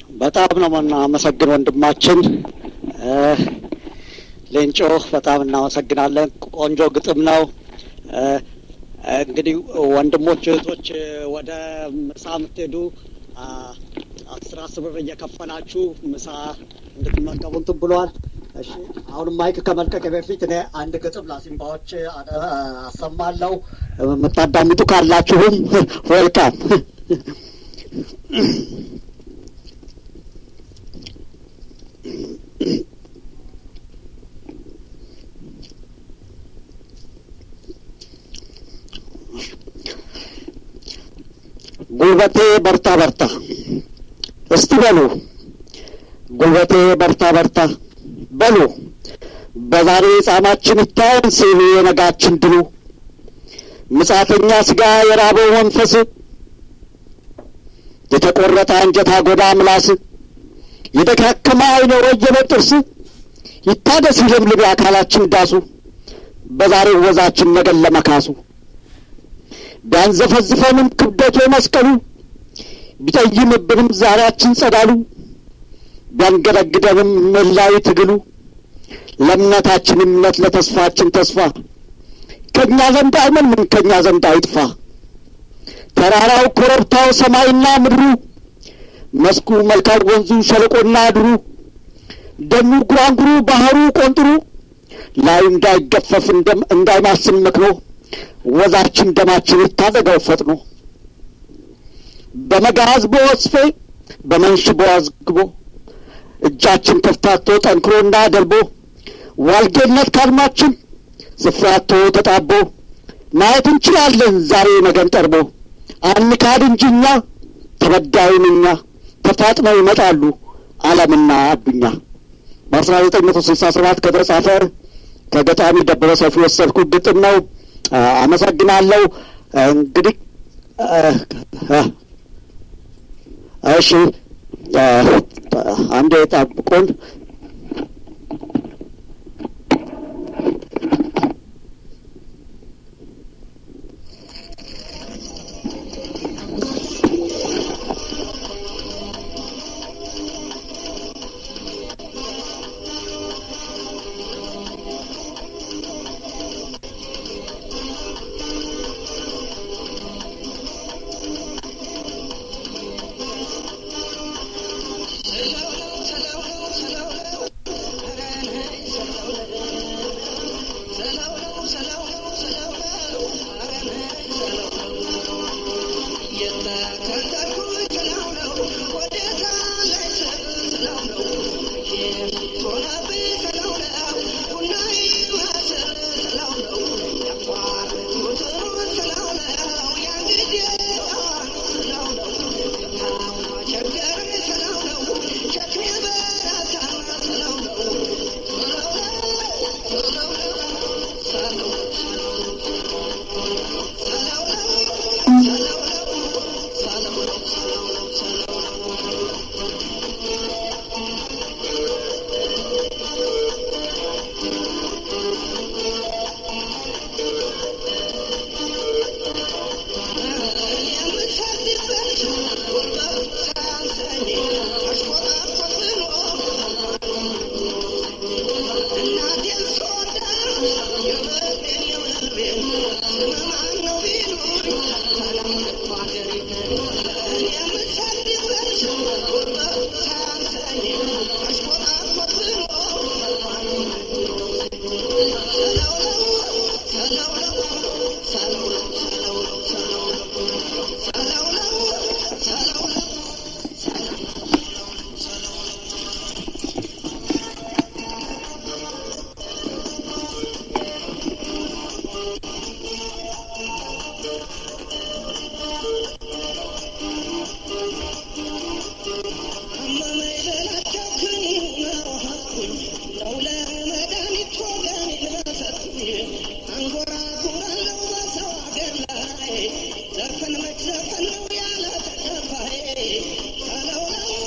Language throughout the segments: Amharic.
በጣም ነው የምናመሰግን ወንድማችን ሌንጮ፣ በጣም እናመሰግናለን። ቆንጆ ግጥም ነው። እንግዲህ ወንድሞች እህቶች፣ ወደ ምሳ የምትሄዱ አስር አስር ብር እየከፈላችሁ ምሳ እንድትመገቡ እንትን ብሏል። እሺ አሁንም ማይክ ከመልቀቅ በፊት እኔ አንድ ግጥም ለሲምባዎች አሰማለሁ። የምታዳምጡ ካላችሁም ዌልካም። ጉልበቴ በርታ በርታ እስቲ በሉ ጉልበቴ በርታ በርታ በሉ በዛሬ ጻማችን ይታየን ሲሉ የነጋችን ድሉ ምጻተኛ ስጋ የራበው መንፈስ የተቆረጠ አንጀት አጎዳ ምላስ የደካከመ አይነ ወየለ ጥርስ ይታደስ ይለምልም የአካላችን ዳሱ በዛሬው ወዛችን ነገን ለመካሱ ቢያንዘፈዝፈንም ክብደቱ መስቀሉ ቢጠይምብንም ዛሬያችን ጸዳሉ ቢያንገደግደንም መላዊ ትግሉ ለእምነታችን እምነት ለተስፋችን ተስፋ ከእኛ ዘንድ አይመልም ከእኛ ዘንድ አይጥፋ ተራራው ኮረብታው ሰማይና ምድሩ መስኩ መልካም ወንዙ ሸለቆና ድሩ ደኑ ጉራንጉሩ ባህሩ ቆንጥሩ ላዩ እንዳይገፈፍ እንዳይማስን መክኖ ወዛችን ደማችን ይታዘገው ፈጥኖ በመጋዝ በወስፌ በመንሽ በዋዝግቦ እጃችን ከፍታቶ ጠንክሮና ደርቦ ዋልጌነት ካልማችን ስፍራቶ ተጣቦ ማየት እንችላለን ዛሬ ነገን ጠርቦ አንካድ እንጂ እኛ ተበዳዩን እኛ ተፋጥነው ይመጣሉ ዓለምና አዱኛ በአስራ ዘጠኝ መቶ ስልሳ ሰባት ከተጻፈ ከገጣሚ ደበበ ሰፊ ወሰድኩት ግጥም ነው። አመሰግናለሁ። እንግዲህ እሺ፣ አንዴ ጠብቁን። ዘፈን መች ዘፈን ነው ያለ ተከፋዬ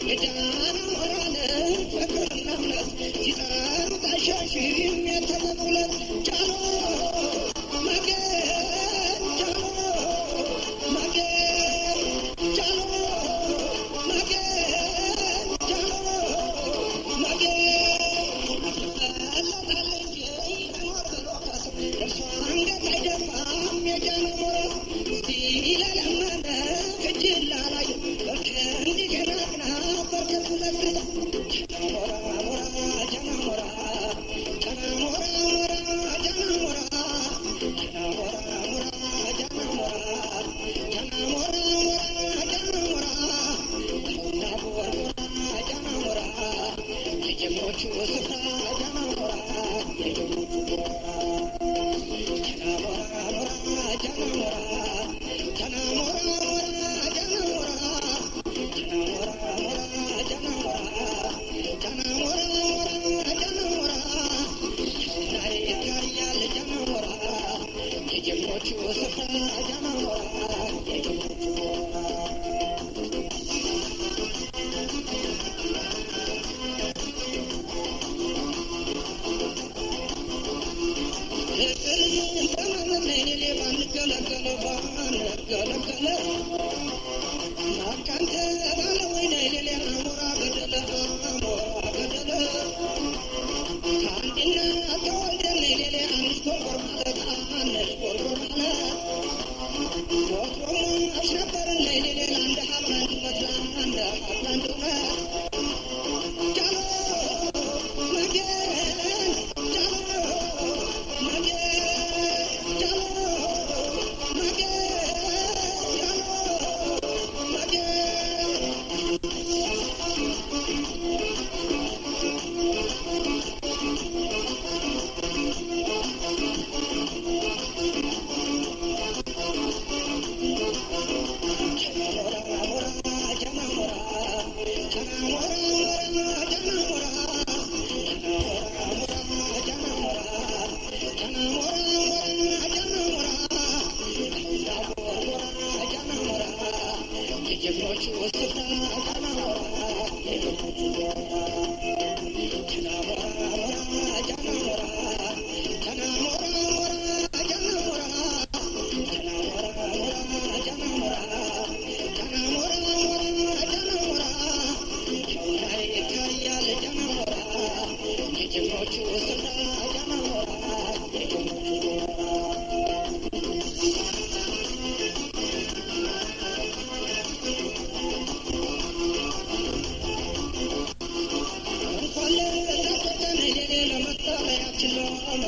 እንኳን ለተሰጠን የሌለ መጠለያችን ነው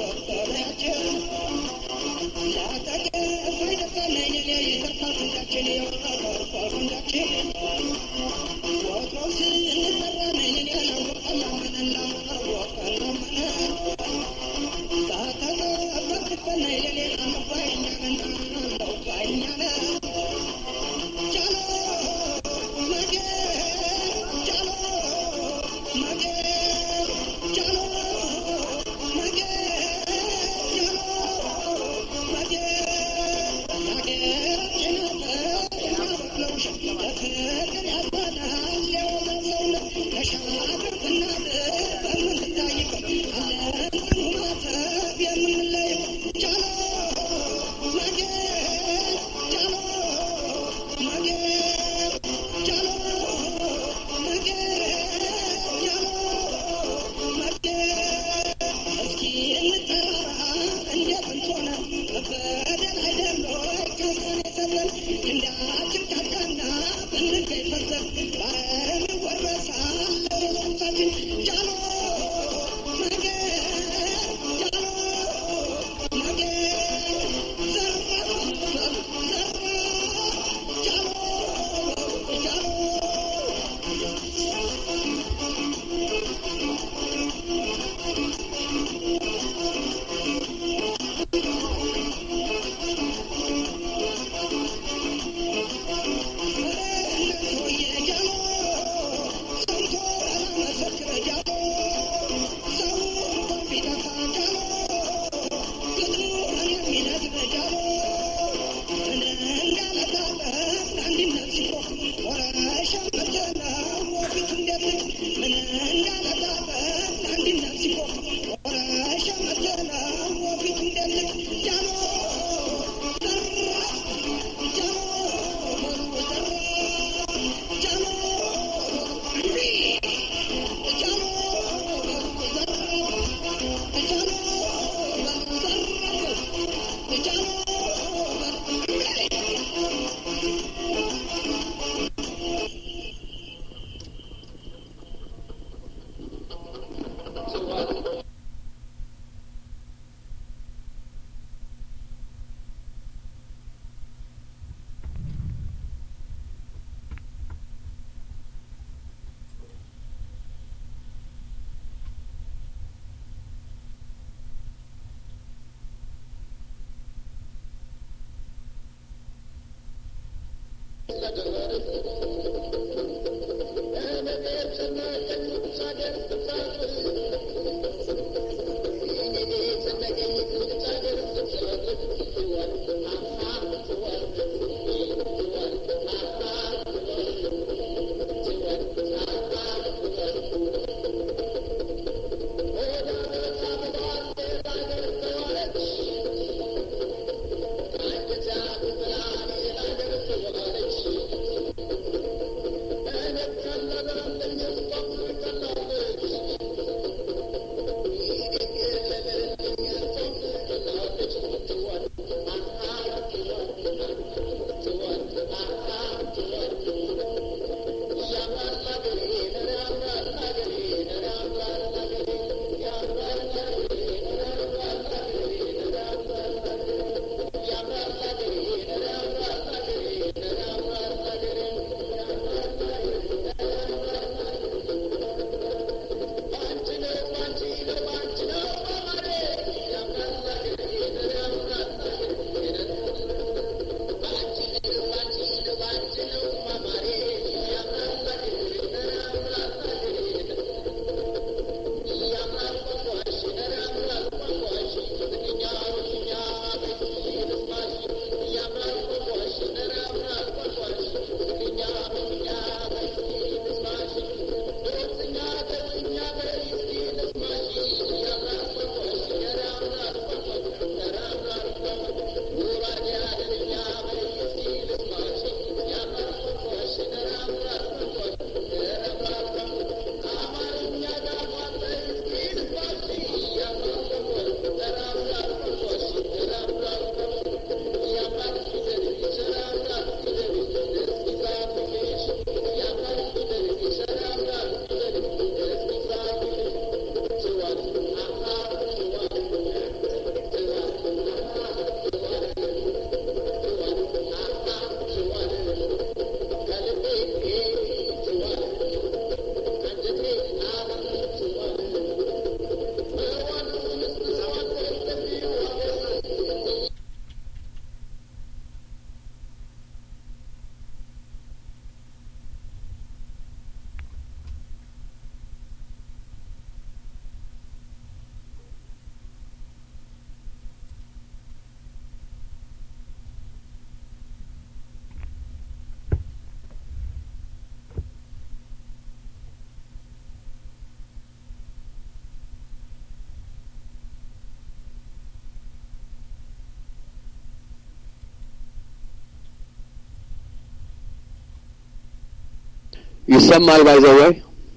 ይሰማል ባይዘወይ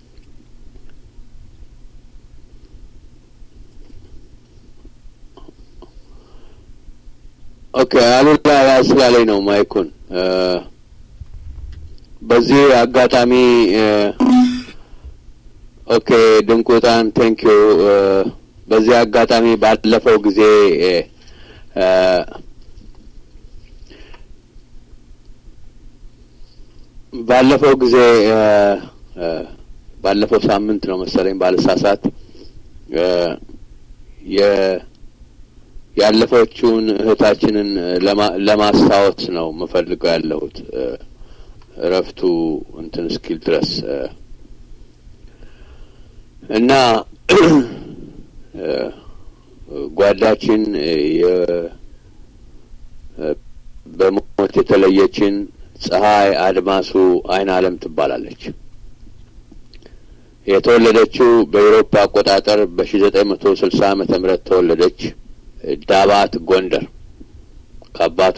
ኦኬ አሉላ ያዝ ስላለኝ ነው ማይኩን በዚህ አጋጣሚ ኦኬ ድንቁጣን ቴንክ ዩ በዚህ አጋጣሚ ባለፈው ጊዜ ባለፈው ጊዜ ባለፈው ሳምንት ነው መሰለኝ ባለሳሳት ያለፈችውን እህታችንን ለማስታወስ ነው የምፈልገው ያለሁት እረፍቱ እንትን እስኪል ድረስ እና ጓዳችን በሞት የተለየችን ፀሐይ አድማሱ አይን አለም ትባላለች። የተወለደችው በኤሮፓ አቆጣጠር በሺ ዘጠኝ መቶ ስልሳ ዓመተ ምህረት ተወለደች። ዳባት ጎንደር ከአባቷ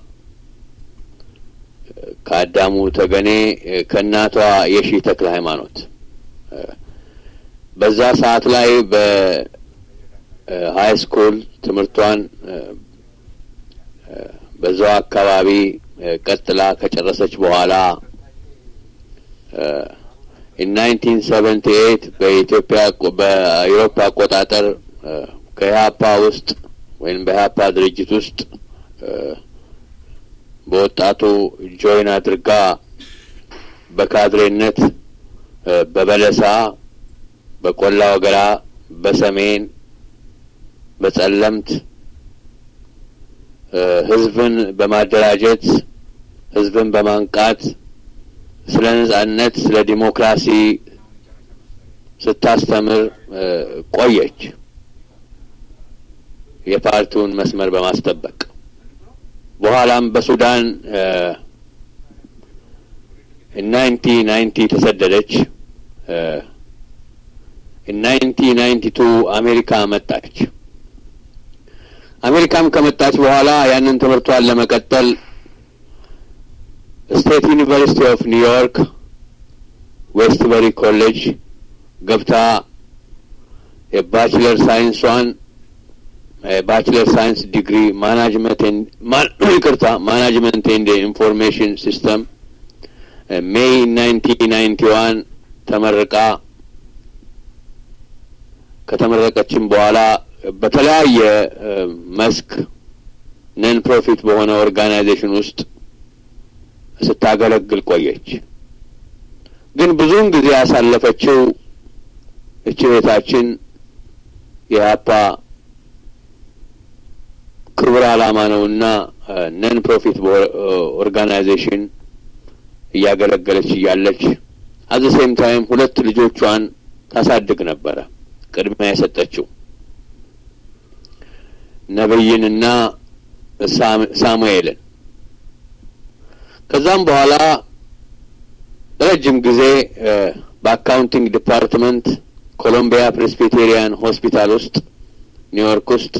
ከአዳሙ ተገኔ ከእናቷ የሺ ተክለ ሃይማኖት በዛ ሰዓት ላይ በሀይ ስኩል ትምህርቷን በዛው አካባቢ ቀጥላ ከጨረሰች በኋላ ናይንቲን ሰቨንቲ ኤይት በኢትዮጵያ በአውሮፓ አቆጣጠር ከኢህአፓ ውስጥ ወይም በኢህአፓ ድርጅት ውስጥ በወጣቱ ጆይን አድርጋ በካድሬነት በበለሳ፣ በቆላ ወገራ፣ በሰሜን፣ በጸለምት ህዝብን በማደራጀት ህዝብን በማንቃት ስለ ነጻነት፣ ስለ ዲሞክራሲ ስታስተምር ቆየች። የፓርቲውን መስመር በማስጠበቅ በኋላም በሱዳን ናይንቲ ናይንቲ ተሰደደች። ናይንቲ ናይንቲ ቱ አሜሪካ መጣች። አሜሪካም ከመጣች በኋላ ያንን ትምህርቷን ለመቀጠል ስቴት ዩኒቨርሲቲ ኦፍ ኒውዮርክ ዌስትበሪ ኮሌጅ ገብታ የባችለር ሳይንሷን ባችለር ሳይንስ ዲግሪ ማናጅመንት ይቅርታ ማናጅመንት ኤንድ ኢንፎርሜሽን ሲስተም ሜይ ናይንቲን ናይንቲ ዋን ተመርቃ ከተመረቀችም በኋላ በተለያየ መስክ ነን ፕሮፊት በሆነ ኦርጋናይዜሽን ውስጥ ስታገለግል ቆየች። ግን ብዙውን ጊዜ ያሳለፈችው እች ቤታችን የሀፓ ክቡር ዓላማ ነውና ነን ፕሮፊት ኦርጋናይዜሽን እያገለገለች እያለች አዘ ሴም ታይም ሁለት ልጆቿን ታሳድግ ነበረ። ቅድሚያ የሰጠችው ነብይንና ሳሙኤልን። ከዛም በኋላ ረጅም ጊዜ በአካውንቲንግ ዲፓርትመንት ኮሎምቢያ ፕሬስቢቴሪያን ሆስፒታል ውስጥ ኒውዮርክ ውስጥ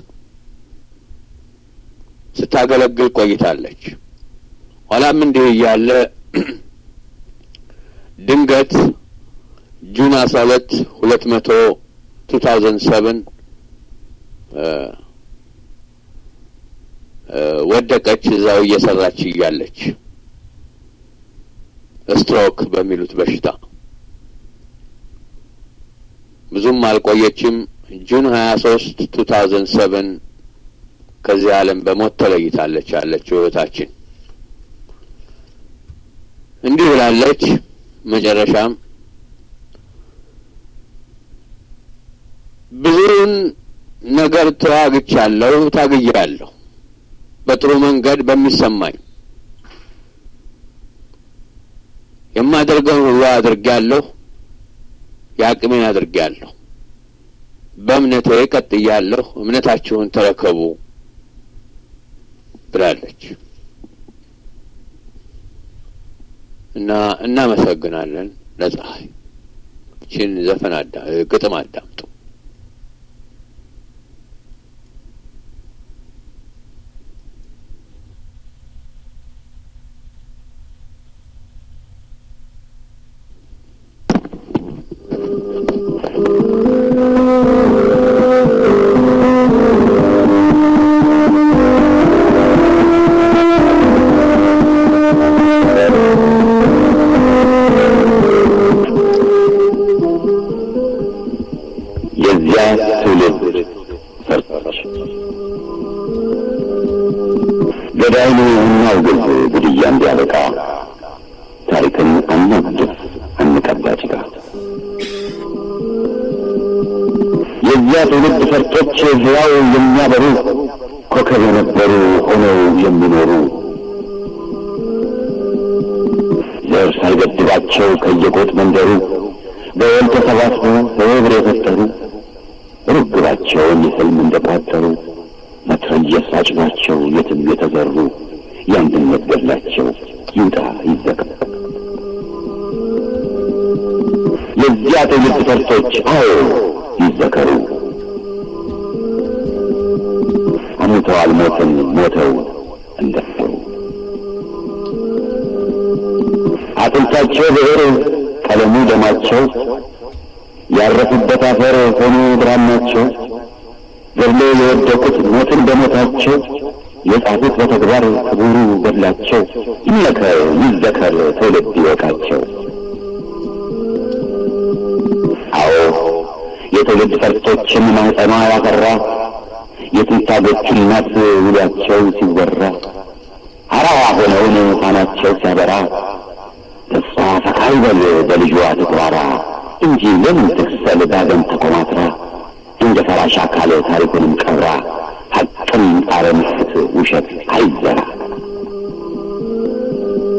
ስታገለግል ቆይታለች። ኋላም እንዲህ እያለ ድንገት ጁን አስራ ሁለት ሁለት መቶ ቱ ታውዘንድ ሰቨን ወደቀች። እዛው እየሰራች እያለች ስትሮክ በሚሉት በሽታ ብዙም አልቆየችም። ጁን ሀያ ሶስት ቱ ታውዘንድ ሰቨን ከዚህ ዓለም በሞት ተለይታለች ያለችው እህታችን እንዲህ ብላለች። መጨረሻም ብዙውን ነገር ተዋግቻለሁ፣ ታግያለሁ በጥሩ መንገድ በሚሰማኝ የማደርገውን ሁሉ አድርጌያለሁ፣ የአቅሜን አድርጌያለሁ፣ በእምነቴ ቀጥያለሁ፣ እምነታችሁን ተረከቡ ብላለች እና እናመሰግናለን ለፀሐይ። ይችን ዘፈን አዳ ግጥም አዳምጡ። የዚያ ትውልድ ፈርጦች ገዳይኑ እናውግዝ፣ ግድያ እንዲያበቃ ታሪክን አናድስ፣ አንቀባ ጭቃ። የዚያ ትውልድ ፈርጦች ሕያው የሚያበሩ ኮከብ የነበሩ ሆነው የሚኖሩ ዘር ሳይገድባቸው ከየጎጥ መንደሩ በወል ተሰባስበው በህብር የፈጠሩ ርግባቸውን የሕልም እንደቋጠሩ መትረየስ አጭናቸው የትም የተዘሩ የአንድነት ገድላቸው ይውጣ ይዘጋ። የዚያ ትውልድ ፈርጦች አዎ ይዘከሩ። አሙተዋል ሞትን ሞተው እንደፈሩ አጥንታቸው ብዕር ቀለሙ ደማቸው ያረፉበት አፈር ሆኖ ብራናቸው ገድሎ የወደቁት ሞትን በሞታቸው የጻፉት በተግባር ክቡሩ ገድላቸው ይመከር ይዘከር ትውልድ ይወቃቸው። አዎ የትውልድ ፈርጦችን ማህፀኗ ያፈራ የትንታጎቹ እናት ውሏቸው ሲወራ አራዋ ሆነውን ፋናቸው ሲያበራ ተስፋ ፈካ ይበል በልጇ ትኩራራ እንጂ ለምን ትክሰል ዳግም ተኮማትራ እንደ ፈራሽ አካል ታሪኩንም ቀብራ ሐቅም ጣረ ምስት ውሸት አይዘራ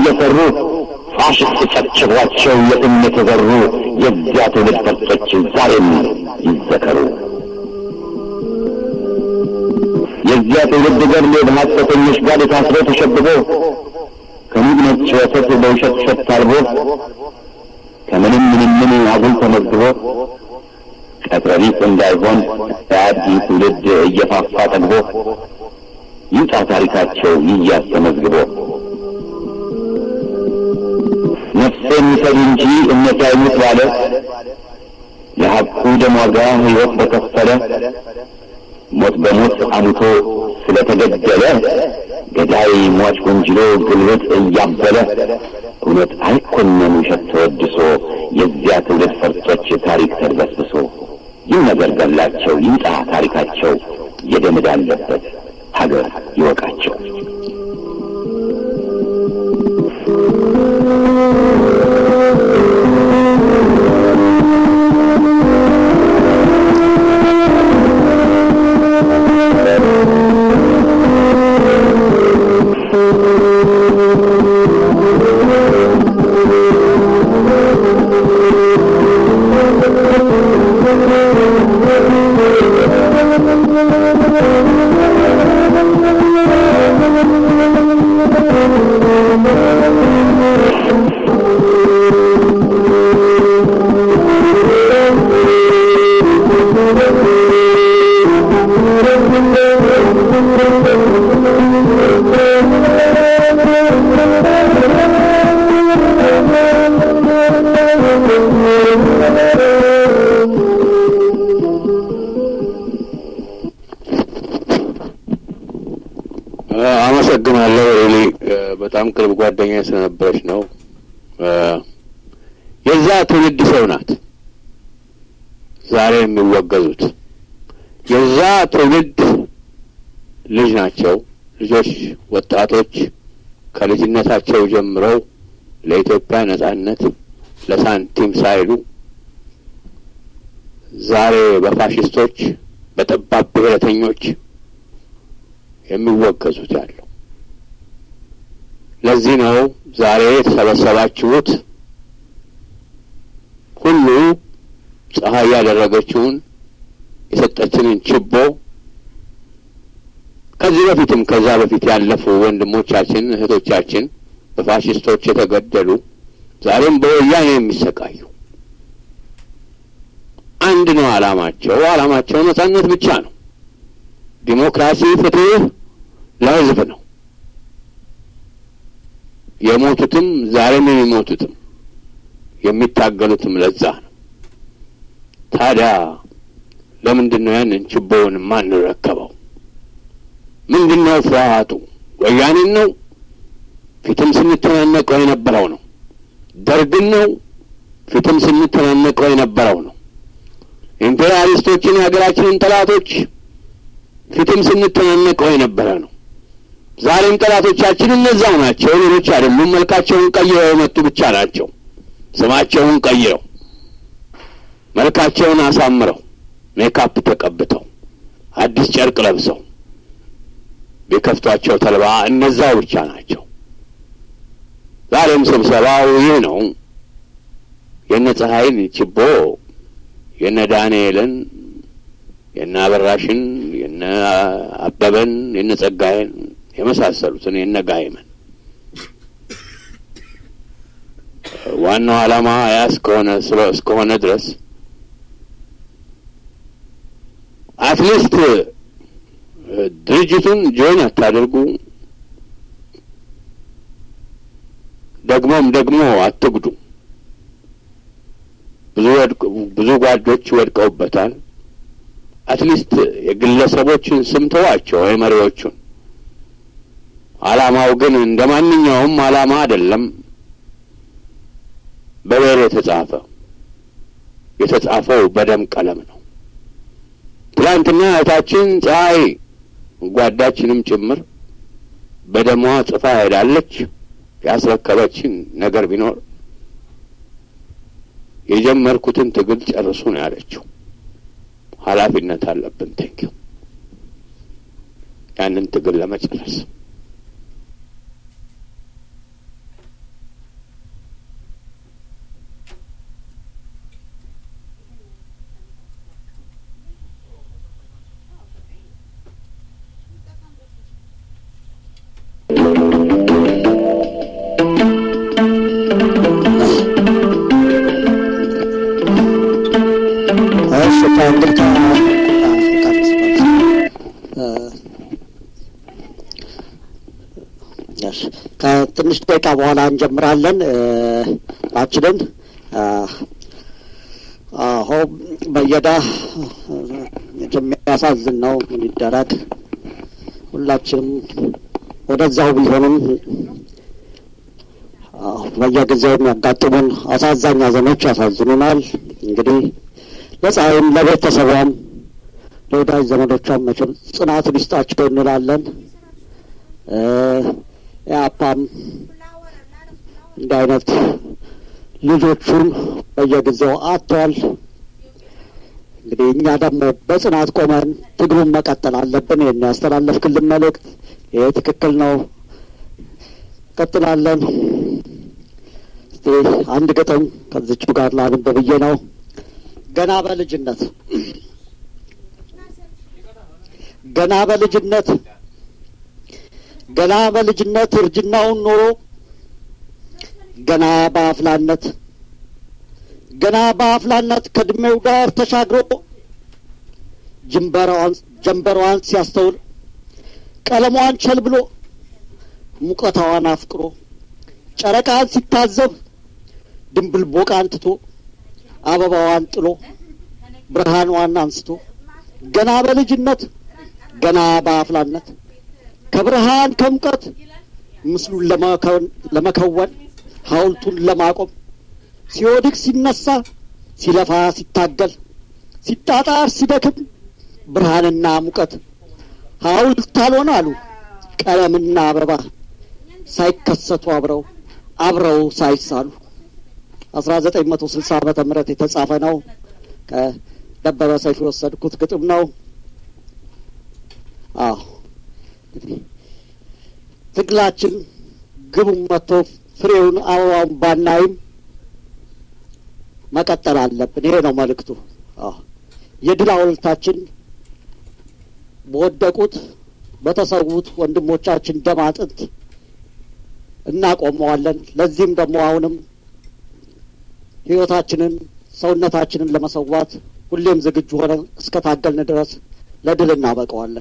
እየሰሩ ፋሽስት ጨብጭቧቸው የትም የተዘሩ የዚያ ትውልድ ፈርጦች ዛሬም ይዘከሩ። የዚያ ትውልድ ገድል በሐሰተኞች ጋር ታስሮ ተሸብቦ ከሙግ ነጭ ወተት በውሸት ሸት አልቦ ከምንም ምንም ምን አጉል ተመዝግቦ ቀጥረቢስ እንዳይሆን የአዲስ ትውልድ እየፋፋ ጠግቦ ይውጣ ታሪካቸው ይያዝ ተመዝግቦ ነፍሴን ውሰድ እንጂ እምነት አይሙት ባለ ለሐቁ ደም ዋጋ ሕይወት በከፈለ ሞት በሞት አሙቶ ስለተገደለ ገዳይ ሟች ወንጅሎ ግልብጥ እያበለ እውነት አይኮነን ውሸት ተወድሶ የዚያ ትውልድ ፈርጦች ታሪክ ተድበስብሶ ይህ ነገር ገላቸው ይምጣ ታሪካቸው የደም ዕዳ አለበት ሀገር ይወቃቸው። አመሰግናለሁ። ሪሊ በጣም ቅርብ ጓደኛ ስለነበረች ነው። የዛ ትውልድ ሰው ናት ዛሬ የሚወገዙት። የዛ ትውልድ ልጅ ናቸው። ልጆች፣ ወጣቶች ከልጅነታቸው ጀምረው ለኢትዮጵያ ነጻነት ለሳንቲም ሳይሉ ዛሬ በፋሽስቶች በጠባብ ብሔረተኞች የሚወገዙት ያለው። ለዚህ ነው ዛሬ የተሰበሰባችሁት ሁሉ ፀሐይ ያደረገችውን የሰጠችንን ችቦ ከዚህ በፊትም ከዛ በፊት ያለፉ ወንድሞቻችን እህቶቻችን በፋሽስቶች የተገደሉ ዛሬም በወያኔ የሚሰቃዩ አንድ ነው ዓላማቸው። ዓላማቸው ነጻነት ብቻ ነው። ዲሞክራሲ፣ ፍትህ ለህዝብ ነው። የሞቱትም ዛሬም የሚሞቱትም የሚታገሉትም ለዛ ነው። ታዲያ ለምንድን ነው ያንን ችቦውን ማንረከበው? ምንድን ነው ፍርሃቱ? ወያኔን ነው? ፊትም ስንተናነቀው የነበረው ነው። ደርግን ነው? ፊትም ስንተናነቀው የነበረው ነው። ኢምፔሪያሊስቶችን የሀገራችንን ጠላቶች ፊትም ስንተናነቀው የነበረ ነው። ዛሬም ጠላቶቻችን እነዛው ናቸው፣ ሌሎች አይደሉም። መልካቸውን ቀይረው የመጡ ብቻ ናቸው። ስማቸውን ቀይረው መልካቸውን አሳምረው ሜካፕ ተቀብተው አዲስ ጨርቅ ለብሰው ቢከፍቷቸው ተልባ እነዛው ብቻ ናቸው። ዛሬም ስብሰባው ይህ ነው። የነ ፀሐይን ችቦ የነ ዳንኤልን የነ አበራሽን የነ አበበን የነ ጸጋዬን የመሳሰሉትን የነ ጋይመን ዋናው ዓላማ ያ እስከሆነ እስከሆነ ድረስ አትሊስት ድርጅቱን ጆይን አታደርጉ፣ ደግሞም ደግሞ አትጉዱ። ብዙ ብዙ ጓዶች ወድቀውበታል። አትሊስት የግለሰቦችን ስም ተዋቸው፣ የመሪዎቹን። ዓላማው ግን እንደ ማንኛውም ዓላማ አይደለም። በብዕር የተጻፈ የተጻፈው በደም ቀለም ነው። ትላንትና እህታችን ፀሐይ ጓዳችንም ጭምር በደሟ ጽፋ ሄዳለች። ያስረከበችን ነገር ቢኖር የጀመርኩትን ትግል ጨርሱ ነው ያለችው። ኃላፊነት አለብን። ቴንኪው ያንን ትግል ለመጨረስ ከትንሽ ደቂቃ በኋላ እንጀምራለን ላችንን አሁ በየዳ የሚያሳዝን ነው። ምን ይደረግ? ሁላችንም ወደዚያው ቢሆንም በየጊዜው የሚያጋጥሙን አሳዛኝ ሐዘኖች ያሳዝኑናል። እንግዲህ ለፀሐይም ለቤተሰቧም ለወዳጅ ዘመዶቿም መቼም ጽናቱን ይስጣቸው እንላለን። የአፓም እንዲህ አይነት ልጆቹን በየጊዜው አጥቷል። እንግዲህ እኛ ደግሞ በጽናት ቆመን ትግሉን መቀጠል አለብን። ይህን ያስተላለፍክልን መልእክት ይሄ ትክክል ነው። ቀጥላለን። እስቲ አንድ ግጥም ከዚቹ ጋር ላንብ ብዬ ነው። ገና በልጅነት ገና በልጅነት ገና በልጅነት እርጅናውን ኖሮ ገና በአፍላነት ገና በአፍላነት ከእድሜው ጋር ተሻግሮ ጀንበሯን ሲያስተውል ቀለሟን ቸል ብሎ ሙቀታዋን አፍቅሮ ጨረቃን ሲታዘብ ድንብል ቦቃን ትቶ አበባዋን ጥሎ ብርሃኗን አንስቶ ገና በልጅነት ገና በአፍላነት ከብርሃን ከሙቀት ምስሉን ለመከወን ሐውልቱን ለማቆም ሲወድቅ ሲነሳ ሲለፋ ሲታገል ሲጣጣር ሲደክም ብርሃንና ሙቀት ሐውልት አልሆን አሉ ቀለምና አበባ ሳይከሰቱ አብረው አብረው ሳይሳሉ አስራ ዘጠኝ መቶ ስልሳ ዓመተ ምህረት የተጻፈ ነው። ከደበበ ሰይፉ የወሰድኩት ግጥም ነው። አዎ እንግዲህ ትግላችን ግቡን መጥቶ ፍሬውን አበባውን ባናይም መቀጠል አለብን። ይሄ ነው መልእክቱ። አዎ የድል ሐውልታችን በወደቁት በተሰዉት ወንድሞቻችን ደም አጥንት እናቆመዋለን። ለዚህም ደግሞ አሁንም ሕይወታችንን ሰውነታችንን ለመሰዋት ሁሌም ዝግጁ ሆነን እስከ ታገልን ድረስ ለድል እናበቀዋለን።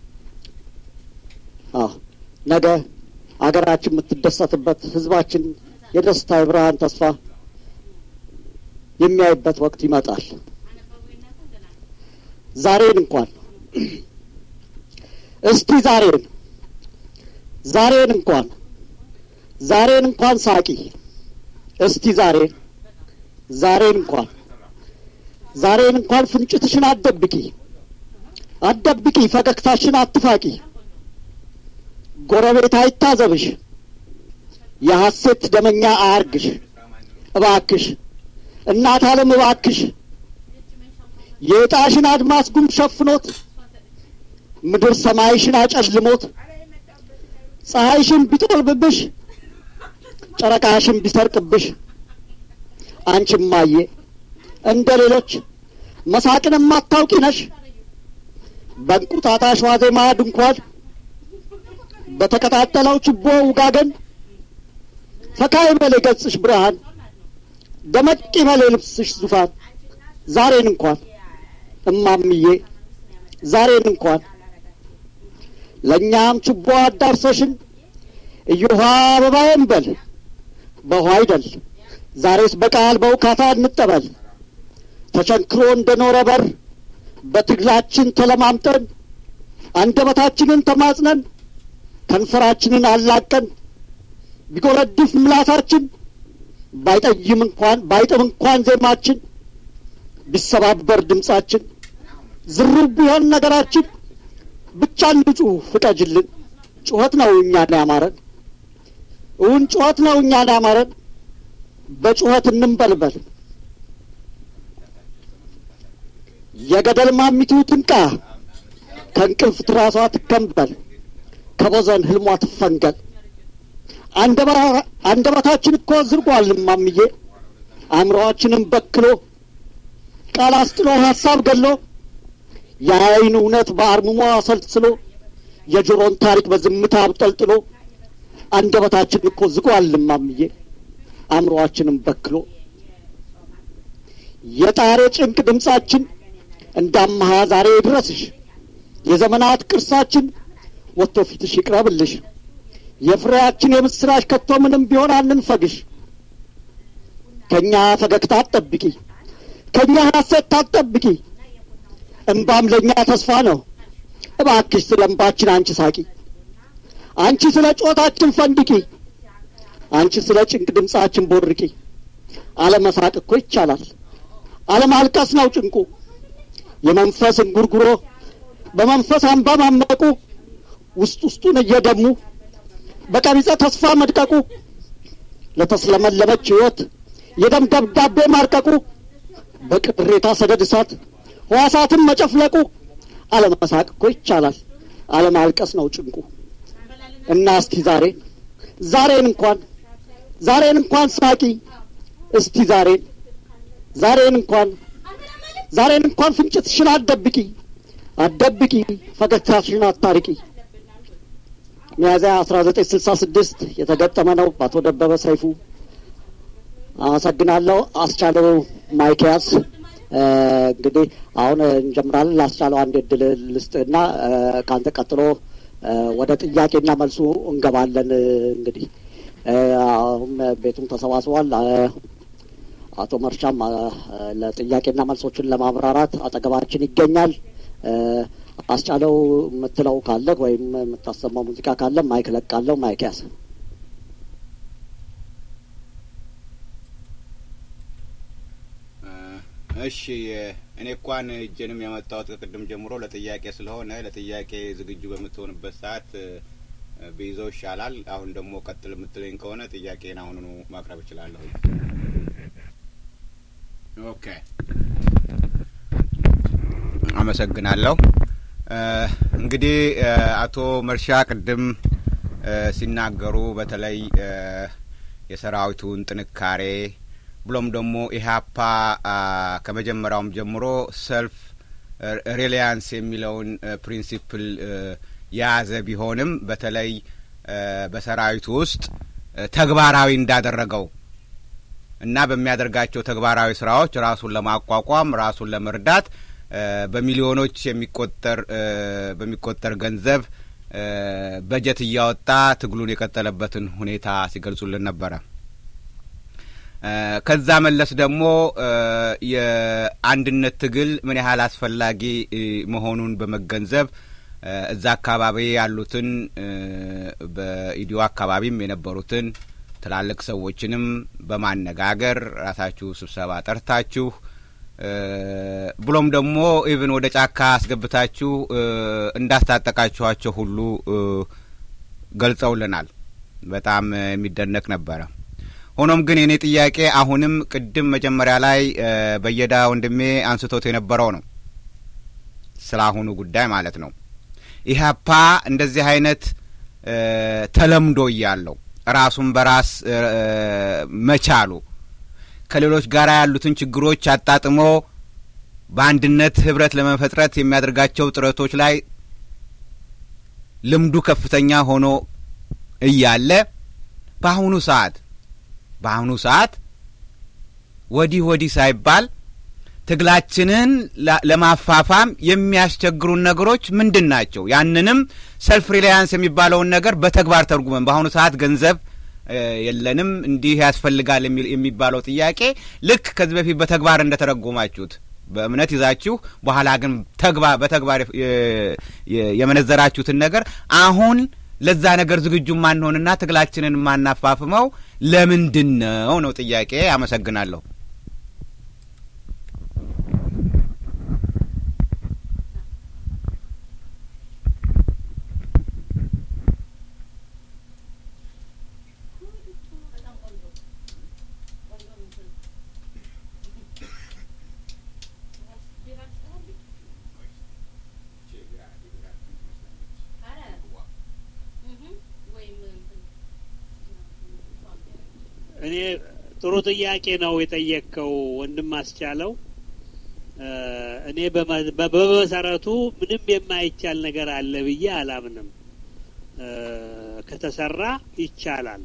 አዎ ነገ አገራችን የምትደሰትበት ሕዝባችን የደስታ የብርሃን ተስፋ የሚያይበት ወቅት ይመጣል። ዛሬን እንኳን እስቲ ዛሬን ዛሬን እንኳን ዛሬን እንኳን ሳቂ እስቲ ዛሬን ዛሬን እንኳን ዛሬን እንኳን ፍንጭትሽን አትደብቂ አትደብቂ ፈገግታሽን አትፋቂ ጎረቤት አይታዘብሽ የሐሴት ደመኛ አያርግሽ እባክሽ እናት ዓለም እባክሽ የዕጣሽን አድማስ ጉም ሸፍኖት ምድር ሰማይሽን አጨልሞት ፀሐይሽን ቢጠልብብሽ ጨረቃሽን ቢሰርቅብሽ አንቺም ማየ እንደ ሌሎች መሳቅን የማታውቂ ነሽ። በእንቁጣጣሽ ዋዜማ ድንኳን በተቀጣጠለው ችቦ ውጋገን ፈካ ይበል የገጽሽ ብርሃን ደመቅ ይበል የልብስሽ ዙፋን ዛሬን እንኳን እማምዬ ዛሬን እንኳን ለእኛም ችቦ አዳርሰሽን እዮሃ አበባዬን በል በውሃ አይደል ዛሬስ በቃል በውካታ እንጠበል ተቸንክሮ እንደ ኖረ በር በትግላችን ተለማምጠን አንደበታችንን ተማጽነን ከንፈራችንን አላቀን ቢጎረድፍ ምላሳችን ባይጠይም እንኳን ባይጥም እንኳን ዜማችን ቢሰባበር ድምጻችን ዝሩብ ቢሆን ነገራችን ብቻ እንጩህ ፍቀጅልን። ጩኸት ነው እኛን ያማረን፣ እውን ጩኸት ነው እኛን ያማረን። በጩኸት እንንበልበል። የገደል ማሚቱ ትንቃ፣ ከእንቅልፍ ትራሷ ትከንበል፣ ከቦዘን ህልሟ ትፈንገል። አንደበታችን እኮ ዝርጓል ማምዬ፣ አእምሮአችንን በክሎ ቃል አስጥሎ ሀሳብ ገሎ የአይን እውነት በአርምሞ አሰልስሎ የጆሮን ታሪክ በዝምታ አብጠልጥሎ አንደበታችን እኮ ዝጓል ማምዬ አእምሮአችንን በክሎ የጣሬ ጭንቅ ድምጻችን እንዳመሃ ዛሬ ድረስሽ የዘመናት ቅርሳችን ወጥቶ ፊትሽ ይቅረብልሽ የፍሬያችን የምስራች ከቶ ምንም ቢሆን አንንፈግሽ። ከእኛ ፈገግታ አትጠብቂ፣ ከእኛ ሐሴት አትጠብቂ። እምባም ለእኛ ተስፋ ነው። እባክሽ ስለ እምባችን አንቺ ሳቂ፣ አንቺ ስለ ጮታችን ፈንድቂ፣ አንቺ ስለ ጭንቅ ድምፃችን ቦርቂ። አለመሳቅ እኮ ይቻላል፣ አለማልቀስ ነው ጭንቁ። የመንፈስ እንጉርጉሮ በመንፈስ አንባ ማመቁ ውስጥ ውስጡን እየደሙ በቀቢጸ ተስፋ መድቀቁ ለተስለመለመች ሕይወት የደም ደብዳቤ ማርቀቁ በቅሬታ ሰደድ እሳት ሕዋሳትን መጨፍለቁ አለመሳቅ እኮ ይቻላል፣ አለማልቀስ ነው ጭንቁ። እና እስቲ ዛሬን ዛሬን እንኳን ዛሬን እንኳን ሳቂ እስቲ ዛሬን ዛሬን እንኳን ዛሬን እንኳን ፍንጭትሽን አትደብቂ አትደብቂ ፈገግታሽን አታርቂ። ሚያዝያ አስራ ዘጠኝ ስልሳ ስድስት የተገጠመ ነው በአቶ ደበበ ሰይፉ። አመሰግናለሁ። አስቻለው ማይኪያስ እንግዲህ አሁን እንጀምራለን። ላስቻለው አንድ እድል ልስጥና ከአንተ ቀጥሎ ወደ ጥያቄና መልሱ እንገባለን። እንግዲህ አሁን ቤቱም ተሰባስቧል። አቶ መርሻም ለጥያቄና መልሶችን ለማብራራት አጠገባችን ይገኛል። አስቻለው የምትለው ካለ ወይም የምታሰማው ሙዚቃ ካለ ማይክ ለቃለሁ። ማይክ ያዝ። እሺ እኔ እንኳን እጄንም ያመጣሁት ከቅድም ጀምሮ ለጥያቄ ስለሆነ ለጥያቄ ዝግጁ በምትሆንበት ሰዓት ብይዘው ይሻላል። አሁን ደግሞ ቀጥል የምትለኝ ከሆነ ጥያቄን አሁኑኑ ማቅረብ እችላለሁ። ኦኬ፣ አመሰግናለሁ። እንግዲህ አቶ መርሻ ቅድም ሲናገሩ በተለይ የሰራዊቱን ጥንካሬ ብሎም ደግሞ ኢህአፓ ከመጀመሪያውም ጀምሮ ሰልፍ ሪሊያንስ የሚለውን ፕሪንሲፕል የያዘ ቢሆንም በተለይ በሰራዊቱ ውስጥ ተግባራዊ እንዳደረገው እና በሚያደርጋቸው ተግባራዊ ስራዎች ራሱን ለማቋቋም ራሱን ለመርዳት በሚሊዮኖች የሚቆጠር በሚቆጠር ገንዘብ በጀት እያወጣ ትግሉን የቀጠለበትን ሁኔታ ሲገልጹልን ነበረ። ከዛ መለስ ደግሞ የአንድነት ትግል ምን ያህል አስፈላጊ መሆኑን በመገንዘብ እዛ አካባቢ ያሉትን በኢዲዮ አካባቢም የነበሩትን ትላልቅ ሰዎችንም በማነጋገር ራሳችሁ ስብሰባ ጠርታችሁ ብሎም ደግሞ ኢቭን ወደ ጫካ አስገብታችሁ እንዳስታጠቃችኋቸው ሁሉ ገልጸውልናል። በጣም የሚደነቅ ነበረ። ሆኖም ግን የኔ ጥያቄ አሁንም ቅድም መጀመሪያ ላይ በየዳ ወንድሜ አንስቶት የነበረው ነው፣ ስለ አሁኑ ጉዳይ ማለት ነው። ኢህአፓ እንደዚህ አይነት ተለምዶ እያለው ራሱን በራስ መቻሉ ከሌሎች ጋር ያሉትን ችግሮች አጣጥሞ በአንድነት ህብረት ለመፈጥረት የሚያደርጋቸው ጥረቶች ላይ ልምዱ ከፍተኛ ሆኖ እያለ በአሁኑ ሰዓት በአሁኑ ሰዓት ወዲህ ወዲህ ሳይባል ትግላችንን ለማፋፋም የሚያስቸግሩን ነገሮች ምንድን ናቸው? ያንንም ሰልፍ ሪላያንስ የሚባለውን ነገር በተግባር ተርጉመን በአሁኑ ሰዓት ገንዘብ የለንም እንዲህ ያስፈልጋል የሚባለው ጥያቄ ልክ ከዚህ በፊት በተግባር እንደተረጎማችሁት በእምነት ይዛችሁ በኋላ ግን በተግባር የመነዘራችሁትን ነገር አሁን ለዛ ነገር ዝግጁ ማንሆንና ትግላችንን የማናፋፍመው ለምንድን ነው ነው ጥያቄ። አመሰግናለሁ። እኔ ጥሩ ጥያቄ ነው የጠየቅከው ወንድም አስቻለው። እኔ በመሰረቱ ምንም የማይቻል ነገር አለ ብዬ አላምንም። ከተሰራ ይቻላል።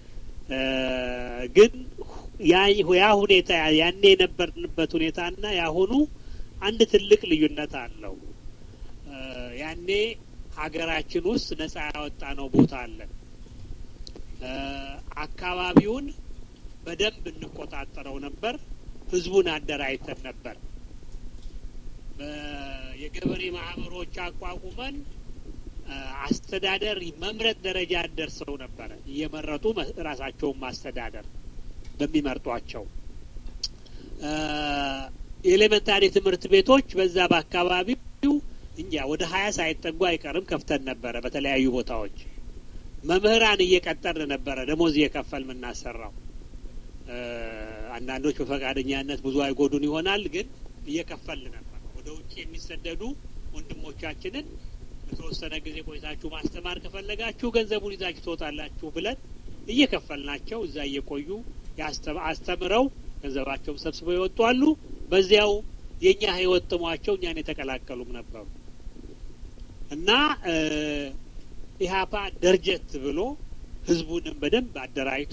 ግን ያ ሁኔታ ያኔ የነበርንበት ሁኔታና ያሁኑ አንድ ትልቅ ልዩነት አለው። ያኔ ሀገራችን ውስጥ ነጻ ያወጣ ነው ቦታ አለን። አካባቢውን በደንብ እንቆጣጠረው ነበር። ህዝቡን አደራጅተን ነበር። የገበሬ ማህበሮች አቋቁመን አስተዳደር መምረጥ ደረጃ ደርሰው ነበረ። እየመረጡ ራሳቸውን ማስተዳደር በሚመርጧቸው የኤሌመንታሪ ትምህርት ቤቶች በዛ በአካባቢው እንጃ ወደ ሀያ ሳይጠጉ አይቀርም ከፍተን ነበረ። በተለያዩ ቦታዎች መምህራን እየቀጠርን ነበረ፣ ደሞዝ እየከፈል የምናሰራው። አንዳንዶች በፈቃደኛነት ብዙ አይጎዱን ይሆናል፣ ግን እየከፈል ነበር። ወደ ውጭ የሚሰደዱ ወንድሞቻችንን በተወሰነ ጊዜ ቆይታችሁ ማስተማር ከፈለጋችሁ ገንዘቡን ይዛችሁ ትወጣላችሁ ብለን እየከፈልናቸው እዛ እየቆዩ አስተምረው ገንዘባቸውን ሰብስበው ይወጡ አሉ። በዚያው የእኛ ህይወት ጥሟቸው እኛን የተቀላቀሉም ነበሩ እና ኢህአፓ ደርጀት ብሎ ህዝቡንም በደንብ አደራጅቶ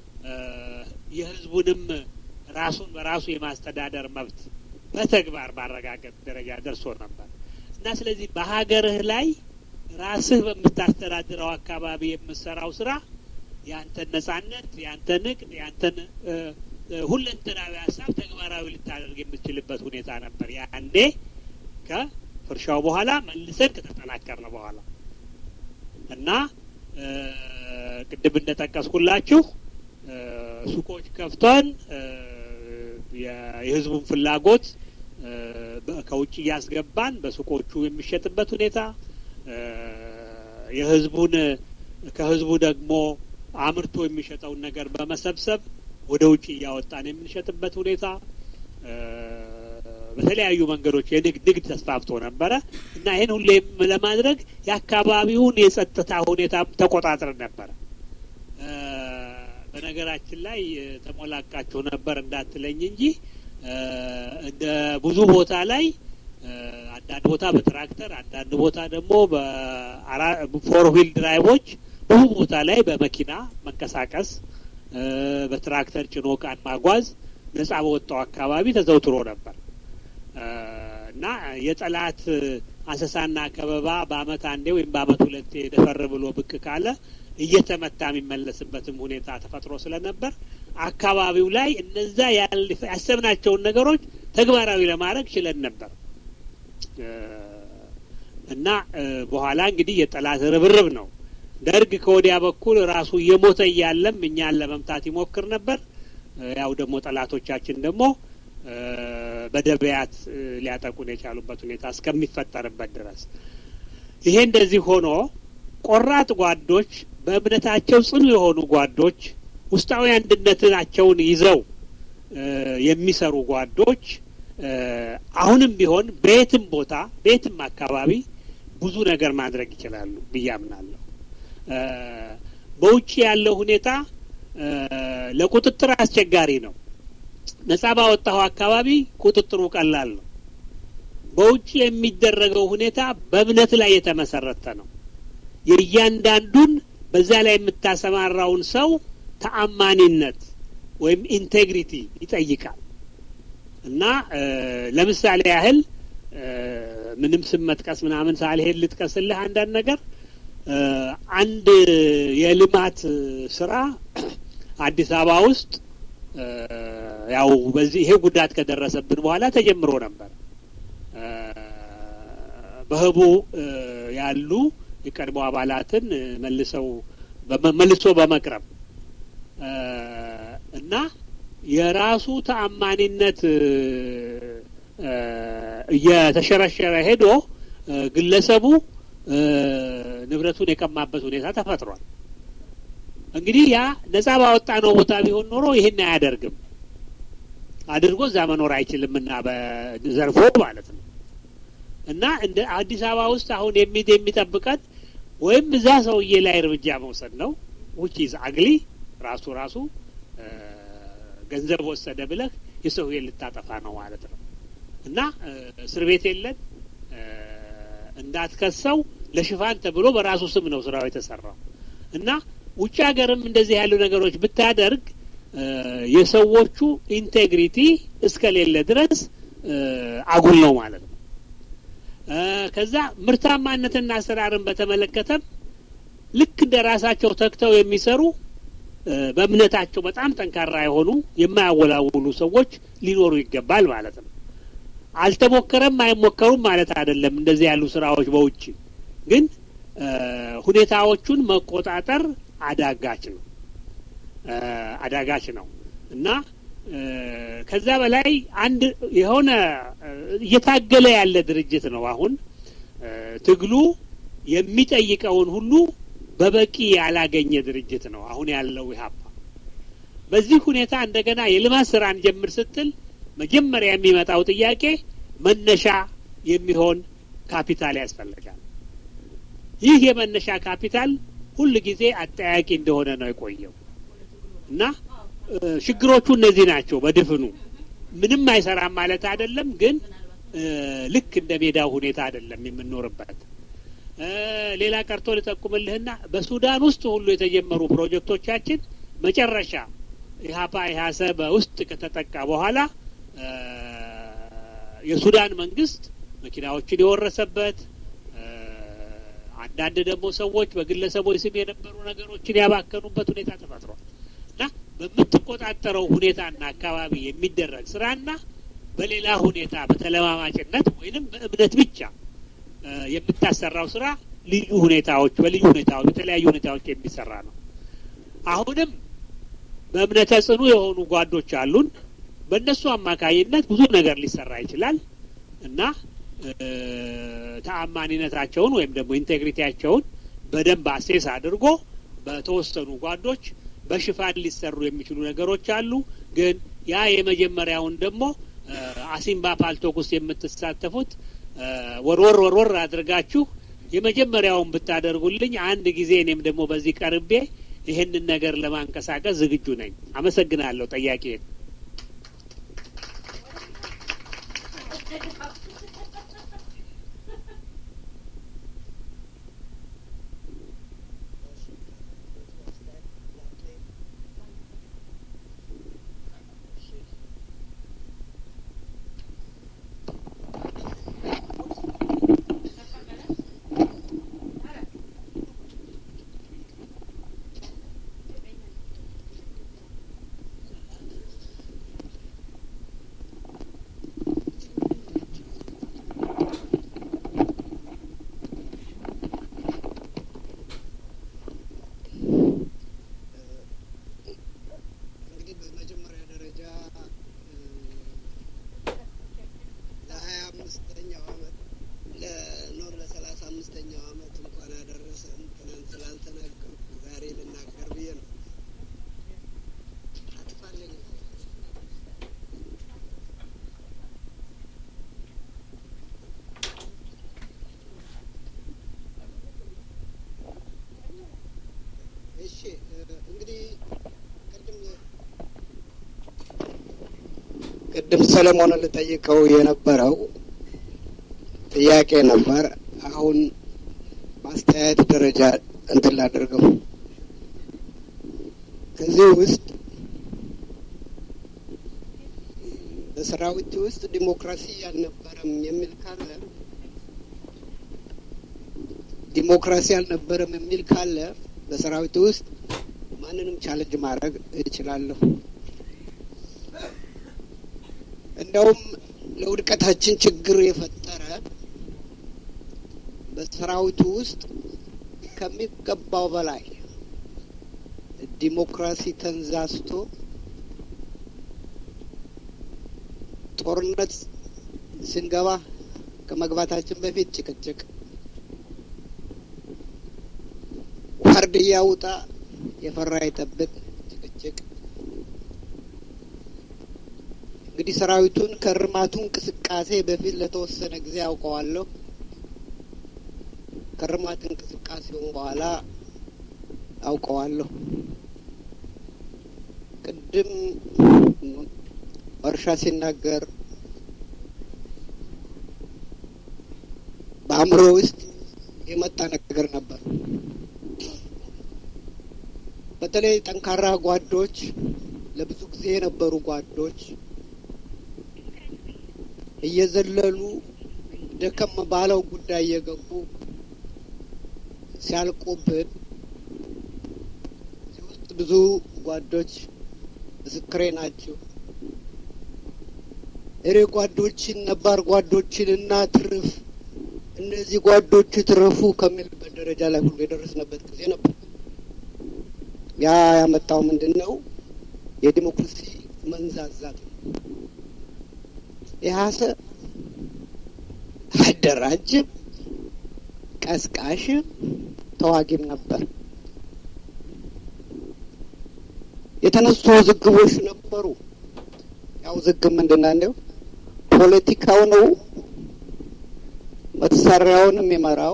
የህዝቡንም ራሱን በራሱ የማስተዳደር መብት በተግባር ማረጋገጥ ደረጃ ደርሶ ነበር እና ስለዚህ በሀገርህ ላይ ራስህ በምታስተዳድረው አካባቢ የምሰራው ስራ የአንተን ነጻነት፣ የአንተን ንግድ፣ የአንተን ሁለንተናዊ ሀሳብ ተግባራዊ ልታደርግ የምትችልበት ሁኔታ ነበር። ያኔ ከፍርሻው በኋላ መልሰን ከተጠናከርን በኋላ እና ቅድም እንደጠቀስኩላችሁ ሱቆች ከፍተን የህዝቡን ፍላጎት ከውጭ እያስገባን በሱቆቹ የሚሸጥበት ሁኔታ የህዝቡን ከህዝቡ ደግሞ አምርቶ የሚሸጠውን ነገር በመሰብሰብ ወደ ውጭ እያወጣን የምንሸጥበት ሁኔታ በተለያዩ መንገዶች የንግድ ንግድ ተስፋፍቶ ነበረ እና ይህን ሁሌ ለማድረግ የአካባቢውን የጸጥታ ሁኔታ ተቆጣጥረን ነበረ። በነገራችን ላይ ተሞላቃችሁ ነበር እንዳትለኝ እንጂ እንደ ብዙ ቦታ ላይ አንዳንድ ቦታ በትራክተር አንዳንድ ቦታ ደግሞ በፎር ዊል ድራይቮች ብዙ ቦታ ላይ በመኪና መንቀሳቀስ በትራክተር ጭኖ ዕቃን ማጓዝ ነጻ በወጣው አካባቢ ተዘውትሮ ነበር እና የጠላት አሰሳና ከበባ በአመት አንዴ ወይም በአመት ሁለቴ ደፈር ብሎ ብቅ ካለ እየተመታ የሚመለስበትም ሁኔታ ተፈጥሮ ስለነበር አካባቢው ላይ እነዛ ያሰብናቸውን ነገሮች ተግባራዊ ለማድረግ ችለን ነበር እና በኋላ እንግዲህ የጠላት ርብርብ ነው። ደርግ ከወዲያ በኩል ራሱ እየሞተ እያለም እኛን ለመምታት ይሞክር ነበር። ያው ደግሞ ጠላቶቻችን ደግሞ በደበያት ሊያጠቁን የቻሉበት ሁኔታ እስከሚፈጠርበት ድረስ ይሄ እንደዚህ ሆኖ ቆራጥ ጓዶች፣ በእምነታቸው ጽኑ የሆኑ ጓዶች፣ ውስጣዊ አንድነታቸውን ይዘው የሚሰሩ ጓዶች አሁንም ቢሆን በየትም ቦታ በየትም አካባቢ ብዙ ነገር ማድረግ ይችላሉ ብዬ አምናለሁ። በውጭ ያለው ሁኔታ ለቁጥጥር አስቸጋሪ ነው። ነጻ ባወጣው አካባቢ ቁጥጥሩ ቀላል ነው። በውጭ የሚደረገው ሁኔታ በእምነት ላይ የተመሰረተ ነው። የእያንዳንዱን በዛ ላይ የምታሰማራውን ሰው ተአማኒነት ወይም ኢንቴግሪቲ ይጠይቃል እና ለምሳሌ ያህል ምንም ስም መጥቀስ ምናምን ሳልሄድ ልጥቀስልህ አንዳንድ ነገር አንድ የልማት ስራ አዲስ አበባ ውስጥ ያው በዚህ ይሄ ጉዳት ከደረሰብን በኋላ ተጀምሮ ነበር። በህቡ ያሉ የቀድሞ አባላትን መልሰው መልሶ በመቅረብ እና የራሱ ተአማኒነት እየተሸረሸረ ሄዶ ግለሰቡ ንብረቱን የቀማበት ሁኔታ ተፈጥሯል። እንግዲህ ያ ነጻ ባወጣ ነው ቦታ ቢሆን ኖሮ ይህን አያደርግም። አድርጎ እዛ መኖር አይችልም እና በዘርፎ ማለት ነው። እና እንደ አዲስ አበባ ውስጥ አሁን የሚድ የሚጠብቀን ወይም እዛ ሰውዬ ላይ እርምጃ መውሰድ ነው ውጭ ይዝ አግሊ ራሱ ራሱ ገንዘብ ወሰደ ብለህ የሰውዬ ልታጠፋ ነው ማለት ነው። እና እስር ቤት የለን እንዳትከሰው ለሽፋን ተብሎ በራሱ ስም ነው ስራው የተሰራው እና ውጭ ሀገርም እንደዚህ ያሉ ነገሮች ብታደርግ የሰዎቹ ኢንቴግሪቲ እስከሌለ ድረስ አጉል ነው ማለት ነው። ከዛ ምርታማነትና አሰራርን በተመለከተም ልክ እንደ ራሳቸው ተግተው የሚሰሩ በእምነታቸው በጣም ጠንካራ የሆኑ የማያወላውሉ ሰዎች ሊኖሩ ይገባል ማለት ነው። አልተሞከረም አይሞከሩም ማለት አይደለም። እንደዚህ ያሉ ስራዎች በውጭ ግን ሁኔታዎቹን መቆጣጠር አዳጋች ነው አዳጋች ነው እና ከዛ በላይ አንድ የሆነ እየታገለ ያለ ድርጅት ነው። አሁን ትግሉ የሚጠይቀውን ሁሉ በበቂ ያላገኘ ድርጅት ነው አሁን ያለው ኢህአፓ። በዚህ ሁኔታ እንደገና የልማት ስራ እንጀምር ስትል መጀመሪያ የሚመጣው ጥያቄ መነሻ የሚሆን ካፒታል ያስፈልጋል። ይህ የመነሻ ካፒታል ሁል ጊዜ አጠያቂ እንደሆነ ነው የቆየው እና ችግሮቹ እነዚህ ናቸው። በድፍኑ ምንም አይሰራም ማለት አይደለም፣ ግን ልክ እንደ ሜዳው ሁኔታ አይደለም የምንኖርበት። ሌላ ቀርቶ ልጠቁምልህና በሱዳን ውስጥ ሁሉ የተጀመሩ ፕሮጀክቶቻችን መጨረሻ ኢህአፓ ኢህአሰ በውስጥ ከተጠቃ በኋላ የሱዳን መንግስት መኪናዎችን የወረሰበት አንዳንድ ደግሞ ሰዎች በግለሰቦች ስም የነበሩ ነገሮችን ያባከኑበት ሁኔታ ተፈጥሯል እና በምትቆጣጠረው ሁኔታና አካባቢ የሚደረግ ስራና በሌላ ሁኔታ በተለማማጭነት ወይንም በእምነት ብቻ የምታሰራው ስራ ልዩ ሁኔታዎች በልዩ ሁኔታዎች በተለያዩ ሁኔታዎች የሚሰራ ነው። አሁንም በእምነተ ጽኑ የሆኑ ጓዶች አሉን። በእነሱ አማካይነት ብዙ ነገር ሊሰራ ይችላል እና ተአማኒነታቸውን ወይም ደግሞ ኢንቴግሪቲያቸውን በደንብ አሴስ አድርጎ በተወሰኑ ጓዶች በሽፋን ሊሰሩ የሚችሉ ነገሮች አሉ። ግን ያ የመጀመሪያውን ደግሞ አሲምባ ፓልቶክ ውስጥ የምትሳተፉት ወርወር ወርወር አድርጋችሁ የመጀመሪያውን ብታደርጉልኝ አንድ ጊዜ እኔም ደግሞ በዚህ ቀርቤ ይህንን ነገር ለማንቀሳቀስ ዝግጁ ነኝ። አመሰግናለሁ። ጠያቄ እንግዲህ በመጀመሪያ ደረጃ ለሀያ አምስተኛው አመት ለኖር ለሰላሳ አምስተኛው አመት እንኳን አደረሰን። ትናንት ስላልተናገርኩ ዛሬ ልናገር ብዬ ነው። አጥፋልኝ እሺ እንግዲህ ቅድም ቅድም ሰለሞንን ልጠይቀው የነበረው ጥያቄ ነበር። አሁን ማስተያየት ደረጃ እንትን ላደርገው። ከዚህ ውስጥ በሰራዊት ውስጥ ዲሞክራሲ አልነበረም የሚል ካለ ዲሞክራሲ አልነበረም የሚል ካለ በሰራዊት ውስጥ ማንንም ቻለንጅ ማድረግ እችላለሁ። እንደውም ለውድቀታችን ችግር የፈጠረ በሰራዊቱ ውስጥ ከሚገባው በላይ ዲሞክራሲ ተንዛዝቶ ጦርነት ስንገባ ከመግባታችን በፊት ጭቅጭቅ፣ ዋርድያ ውጣ የፈራ ይጠብቅ ጭቅጭቅ እንግዲህ ሰራዊቱን ከእርማቱ እንቅስቃሴ በፊት ለተወሰነ ጊዜ አውቀዋለሁ። ከእርማት እንቅስቃሴውን በኋላ አውቀዋለሁ። ቅድም እርሻ ሲናገር በአእምሮ ውስጥ የመጣ ነገር ነበር። በተለይ ጠንካራ ጓዶች፣ ለብዙ ጊዜ የነበሩ ጓዶች እየዘለሉ ደከም ባለው ጉዳይ እየገቡ ሲያልቁብን እዚህ ውስጥ ብዙ ጓዶች ምስክሬ ናቸው። እኔ ጓዶችን ነባር ጓዶችን እና ትርፍ እነዚህ ጓዶች ትረፉ ከሚልበት ደረጃ ላይ ሁሉ የደረስንበት ጊዜ ነበር። ያ ያመጣው ምንድን ነው? የዲሞክራሲ መንዛዛት ነው። ኢህአሰ አደራጅም ቀስቃሽም ተዋጊም ነበር። የተነሱ ውዝግቦች ነበሩ። ያው ውዝግብ ምንድን ነው? እንደው ፖለቲካው ነው መሳሪያውን የሚመራው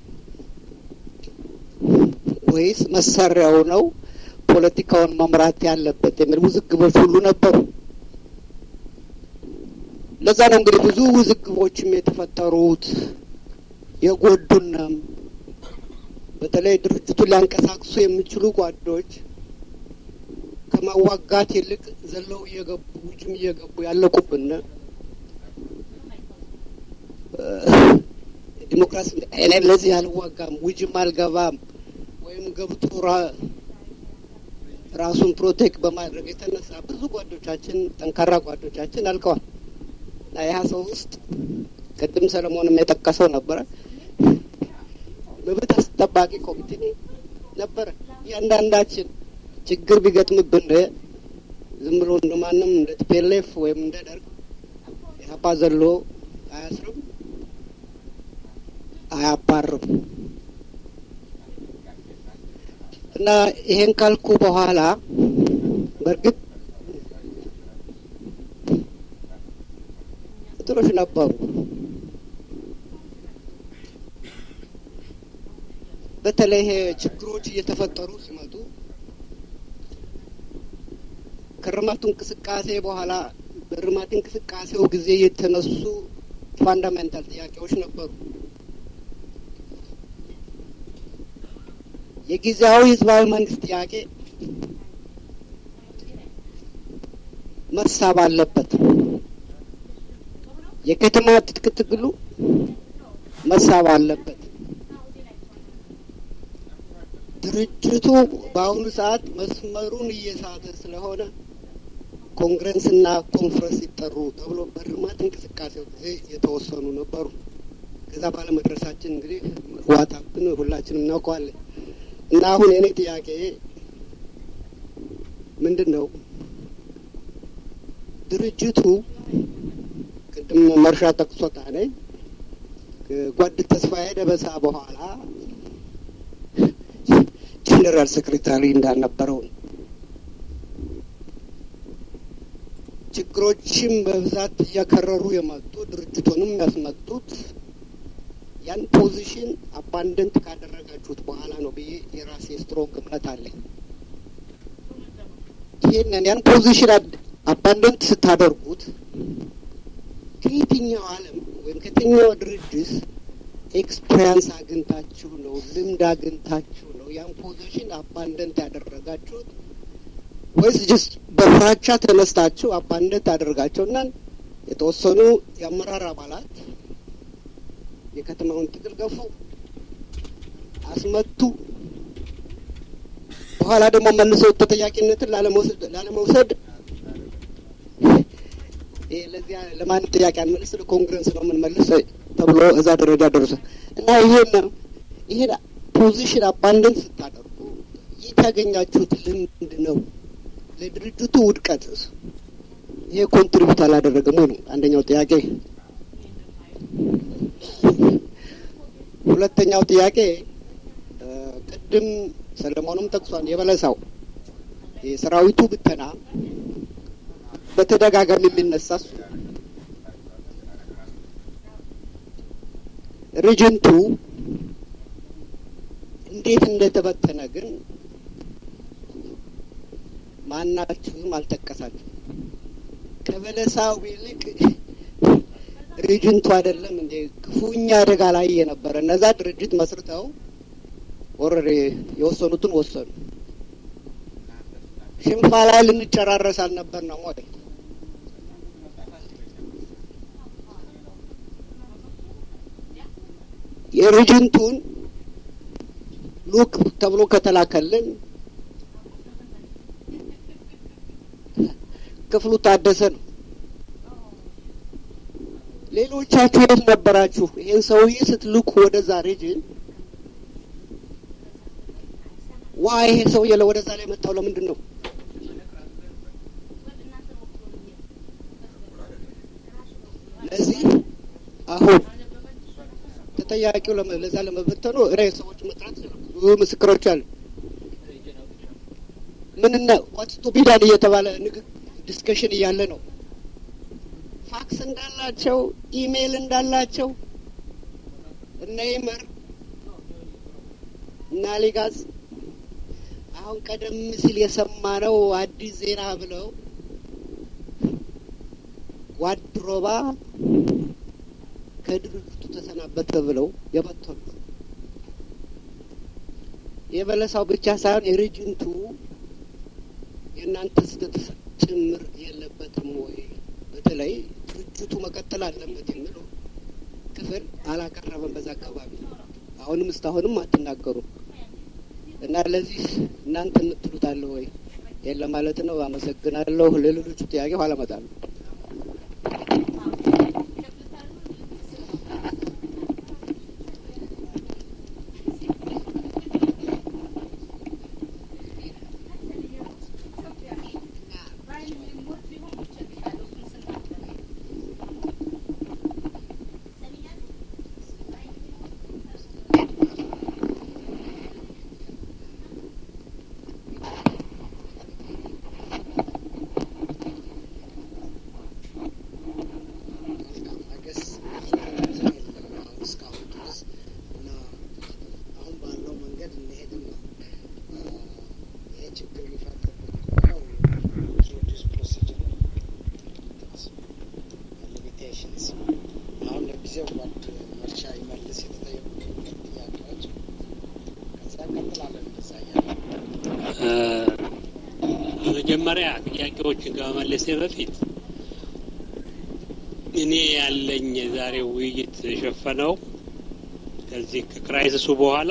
ወይስ መሳሪያው ነው ፖለቲካውን መምራት ያለበት የሚል ውዝግቦች ሁሉ ነበሩ። ለዛ ነው እንግዲህ ብዙ ውዝግቦችም የተፈጠሩት የጎዱንም በተለይ ድርጅቱን ሊያንቀሳቅሱ የሚችሉ ጓዶች ከማዋጋት ይልቅ ዘለው እየገቡ ውጭም እየገቡ ያለቁብን ዲሞክራሲ እኔ ለዚህ አልዋጋም ውጅም አልገባም ወይም ገብቶ ራሱን ፕሮቴክት በማድረግ የተነሳ ብዙ ጓዶቻችን ጠንካራ ጓዶቻችን አልቀዋል። እና ይህ ሰው ውስጥ ቅድም ሰለሞንም የጠቀሰው ነበረ መብት አስጠባቂ ኮሚቴ ነበረ። እያንዳንዳችን ችግር ቢገጥምብን ዝም ብሎ እንደ ማንም እንደ ቲፔሌፍ ወይም እንደ ደርግ ኢህአፓ ዘሎ አያስርም፣ አያባርም። እና ይሄን ካልኩ በኋላ በእርግጥ ጥሮች ነበሩ። በተለይ ይሄ ችግሮች እየተፈጠሩ ሲመጡ ከእርማቱ እንቅስቃሴ በኋላ በእርማት እንቅስቃሴው ጊዜ የተነሱ ፋንዳሜንታል ጥያቄዎች ነበሩ። የጊዜያዊ ህዝባዊ መንግስት ጥያቄ መሳብ አለበት። የከተማ ትጥቅ ትግሉ መሳብ አለበት። ድርጅቱ በአሁኑ ሰዓት መስመሩን እየሳተ ስለሆነ ኮንግረስና ኮንፈረንስ ይጠሩ ተብሎ በእርማት እንቅስቃሴው ጊዜ የተወሰኑ ነበሩ። ከዛ ባለመድረሳችን እንግዲህ ዋጣብን ሁላችንም እናውቀዋለን። እና አሁን የኔ ጥያቄ ምንድን ነው? ድርጅቱ ቅድም መርሻ ጠቅሶታል። ጓድ ተስፋዬ ደበሳ በኋላ ጄኔራል ሴክሬታሪ እንዳልነበረው ነው። ችግሮችም በብዛት እያከረሩ የመጡ ድርጅቱንም ያስመጡት ያን ፖዚሽን አባንደንት ካደረጋችሁት በኋላ ነው ብዬ የራሴ ስትሮንግ እምነት አለኝ። ይህንን ያን ፖዚሽን አባንደንት ስታደርጉት ከየትኛው ዓለም ወይም ከየትኛው ድርጅት ኤክስፔሪንስ አግኝታችሁ ነው ልምድ አግኝታችሁ ነው ያን ፖዚሽን አባንደንት ያደረጋችሁት ወይስ ጅስት በፍራቻ ተነስታችሁ አባንደንት አደረጋቸው እና የተወሰኑ የአመራር አባላት የከተማውን ትግል ገፉ፣ አስመቱ። በኋላ ደግሞ መልሰው ተጠያቂነትን ላለመውሰድ ለዚያ ለማንም ጥያቄ አንመልስ ለኮንግረስ ነው የምንመልስ ተብሎ እዛ ደረጃ ደረሰ እና ይሄን ይሄን ፖዚሽን አባንደንት ስታደርጉ የት ያገኛችሁት ልምድ ነው? ለድርጅቱ ውድቀት ይሄ ኮንትሪቢዩት አላደረገም ወይ ነው አንደኛው ጥያቄ። ሁለተኛው ጥያቄ ቅድም ሰለሞንም ጠቅሷል። የበለሳው የሰራዊቱ ብተና በተደጋጋሚ የሚነሳ እሱ ሪጅንቱ እንዴት እንደተበተነ ግን ማናችሁም አልጠቀሳችሁ። ከበለሳው ይልቅ ሪጅንቱ አይደለም እንዴ ክፉኛ አደጋ ላይ የነበረ እነዛ ድርጅት መስርተው ኦልሬዲ የወሰኑትን ወሰኑ። ሽንፋ ላይ ልንጨራረስ አልነበር ነው ወይ? የሪጅንቱን ሉክ ተብሎ ከተላከልን ክፍሉ ታደሰ ነው። ሌሎቻችሁ የት ነበራችሁ? ይህን ሰውዬ ስትልኩ ወደዛ ሬጅን ዋ ይሄ ሰውዬ ወደዛ ላይ መጣው ለምንድን ነው? ለዚህ አሁን ተጠያቂው ለዛ ለመበተኑ ሬ ሰዎች መጥራት ብዙ ምስክሮች አሉ። ምንና ዋትስቱ ቢዳን እየተባለ ንግግ ዲስከሽን እያለ ነው ፋክስ እንዳላቸው ኢሜይል እንዳላቸው እነ ይመር እና ሊጋዝ አሁን ቀደም ሲል የሰማነው አዲስ ዜና ብለው ጓድሮባ ከድርጅቱ ተሰናበተ ብለው የበተኑ የበለሳው ብቻ ሳይሆን የሬጅንቱ የእናንተ ስህተት ጭምር የለበትም ወይ? በተለይ ድርጅቱ መቀጠል አለበት የሚለው ክፍል አላቀረበም በዛ አካባቢ። አሁንም እስካሁንም አትናገሩም እና ለዚህ እናንተ የምትሉት አለ ወይ? የለ ማለት ነው። አመሰግናለሁ። ለሌሎቹ ጥያቄ ኋላ እመጣለሁ። መጀመሪያ ጥያቄዎችን ከመመለሴ በፊት እኔ ያለኝ የዛሬው ውይይት የሸፈነው ከዚህ ከክራይሲሱ በኋላ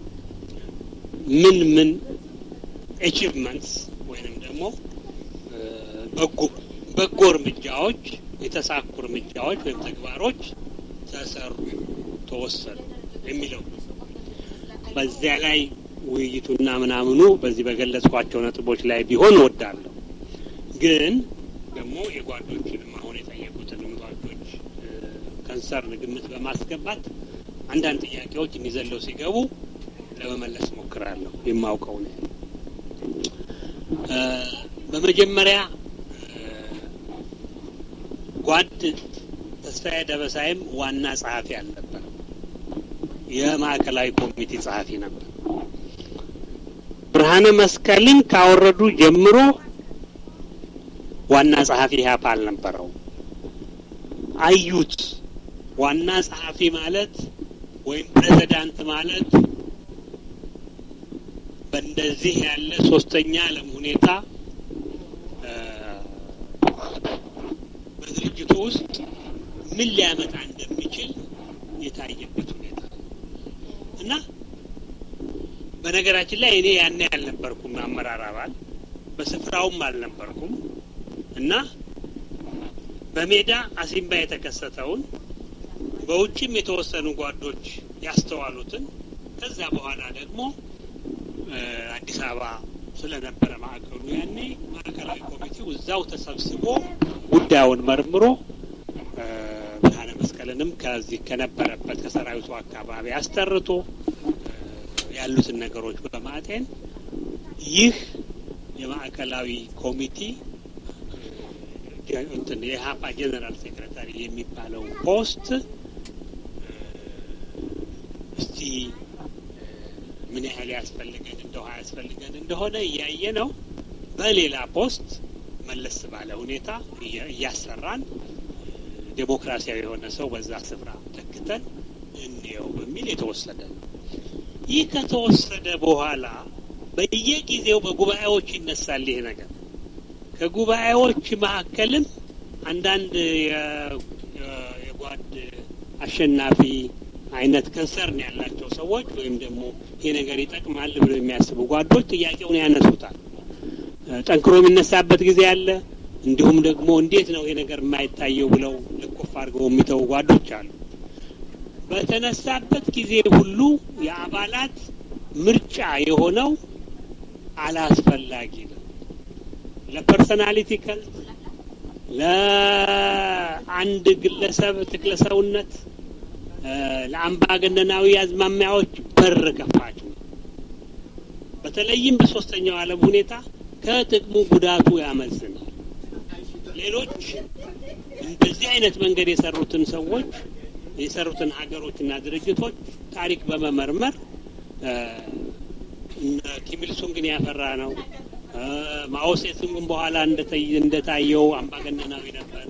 ምን ምን አቺቭመንትስ ወይንም ደግሞ በጎ በጎ እርምጃዎች የተሳኩ እርምጃዎች ወይም ተግባሮች ተሰሩ፣ ተወሰኑ የሚለው በዚያ ላይ ውይይቱና ምናምኑ በዚህ በገለጽኳቸው ነጥቦች ላይ ቢሆን እወዳለሁ። ግን ደግሞ የጓዶችንም አሁን የጠየቁትንም ጓዶች ከንሰርን ግምት በማስገባት አንዳንድ ጥያቄዎች እንዲዘለው ሲገቡ ለመመለስ ሞክራለሁ። የማውቀው ነው። በመጀመሪያ ጓድ ተስፋዬ ደበሳይም ዋና ጸሐፊ አልነበረም። የማዕከላዊ ኮሚቴ ጸሐፊ ነበር። ብርሃነ መስቀልን ካወረዱ ጀምሮ ዋና ጸሐፊ ኢህአፓ አልነበረው። አዩት። ዋና ጸሐፊ ማለት ወይም ፕሬዚዳንት ማለት በእንደዚህ ያለ ሶስተኛ ዓለም ሁኔታ በድርጅቱ ውስጥ ምን ሊያመጣ እንደሚችል የታየበት ሁኔታ እና በነገራችን ላይ እኔ ያኔ አልነበርኩም አመራር አባል በስፍራውም አልነበርኩም እና በሜዳ አሲምባ የተከሰተውን በውጭም የተወሰኑ ጓዶች ያስተዋሉትን ከዛ በኋላ ደግሞ አዲስ አበባ ስለነበረ ማዕከሉ ያኔ ማዕከላዊ ኮሚቴው እዛው ተሰብስቦ ጉዳዩን መርምሮ ብርሃነ መስቀልንም ከዚህ ከነበረበት ከሰራዊቱ አካባቢ አስጠርቶ ያሉትን ነገሮች በማጤን ይህ የማዕከላዊ ኮሚቴ እንትን የሀፓ ጀነራል ሴክሬታሪ የሚባለው ፖስት እስቲ ምን ያህል ያስፈልገን እንደው ያስፈልገን እንደሆነ እያየ ነው። በሌላ ፖስት መለስ ባለ ሁኔታ እያሰራን ዴሞክራሲያዊ የሆነ ሰው በዛ ስፍራ ተክተን እንየው በሚል የተወሰደ ነው። ይህ ከተወሰደ በኋላ በየጊዜው በጉባኤዎች ይነሳል ይሄ ነገር። ከጉባኤዎች መካከልም አንዳንድ የጓድ አሸናፊ አይነት ከንሰርን ያላቸው ሰዎች ወይም ደግሞ ይሄ ነገር ይጠቅማል ብለው የሚያስቡ ጓዶች ጥያቄውን ያነሱታል። ጠንክሮ የሚነሳበት ጊዜ አለ፣ እንዲሁም ደግሞ እንዴት ነው ይሄ ነገር የማይታየው ብለው ልኮፍ አድርገው የሚተው ጓዶች አሉ። በተነሳበት ጊዜ ሁሉ የአባላት ምርጫ የሆነው አላስፈላጊ ነው። ለፐርሰናሊቲ ከልት ለአንድ ግለሰብ ትክለሰውነት ለአምባገነናዊ አዝማሚያዎች በር ከፋች ነው። በተለይም በሶስተኛው ዓለም ሁኔታ ከጥቅሙ ጉዳቱ ያመዝናል። ሌሎች በዚህ አይነት መንገድ የሰሩትን ሰዎች የሰሩትን ሀገሮችና ድርጅቶች ታሪክ በመመርመር ኪሚልሱንግን ያፈራ ነው። ማኦ ሴቱንግን በኋላ እንደታየው አምባገነናዊ ነበር።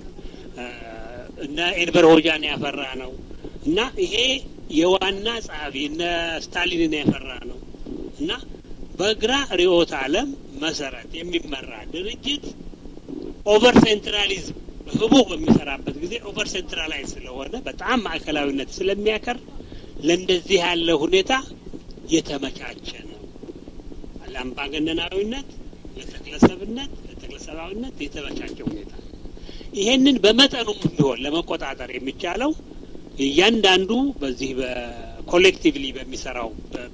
እነ ኤንቨር ሆጃን ያፈራ ነው እና ይሄ የዋና ጸሐፊ እነ ስታሊንን ያፈራ ነው እና በግራ ርዕዮተ ዓለም መሰረት የሚመራ ድርጅት ኦቨር ሴንትራሊዝም ህቡ በሚሰራበት ጊዜ ኦቨር ሴንትራላይዝ ስለሆነ በጣም ማዕከላዊነት ስለሚያከር ለእንደዚህ ያለ ሁኔታ የተመቻቸ ነው። ለአምባገነናዊነት፣ ለተክለሰብነት፣ ለተክለሰባዊነት የተመቻቸ ሁኔታ ይሄንን በመጠኑም ቢሆን ለመቆጣጠር የሚቻለው እያንዳንዱ በዚህ በኮሌክቲቭሊ በሚሰራው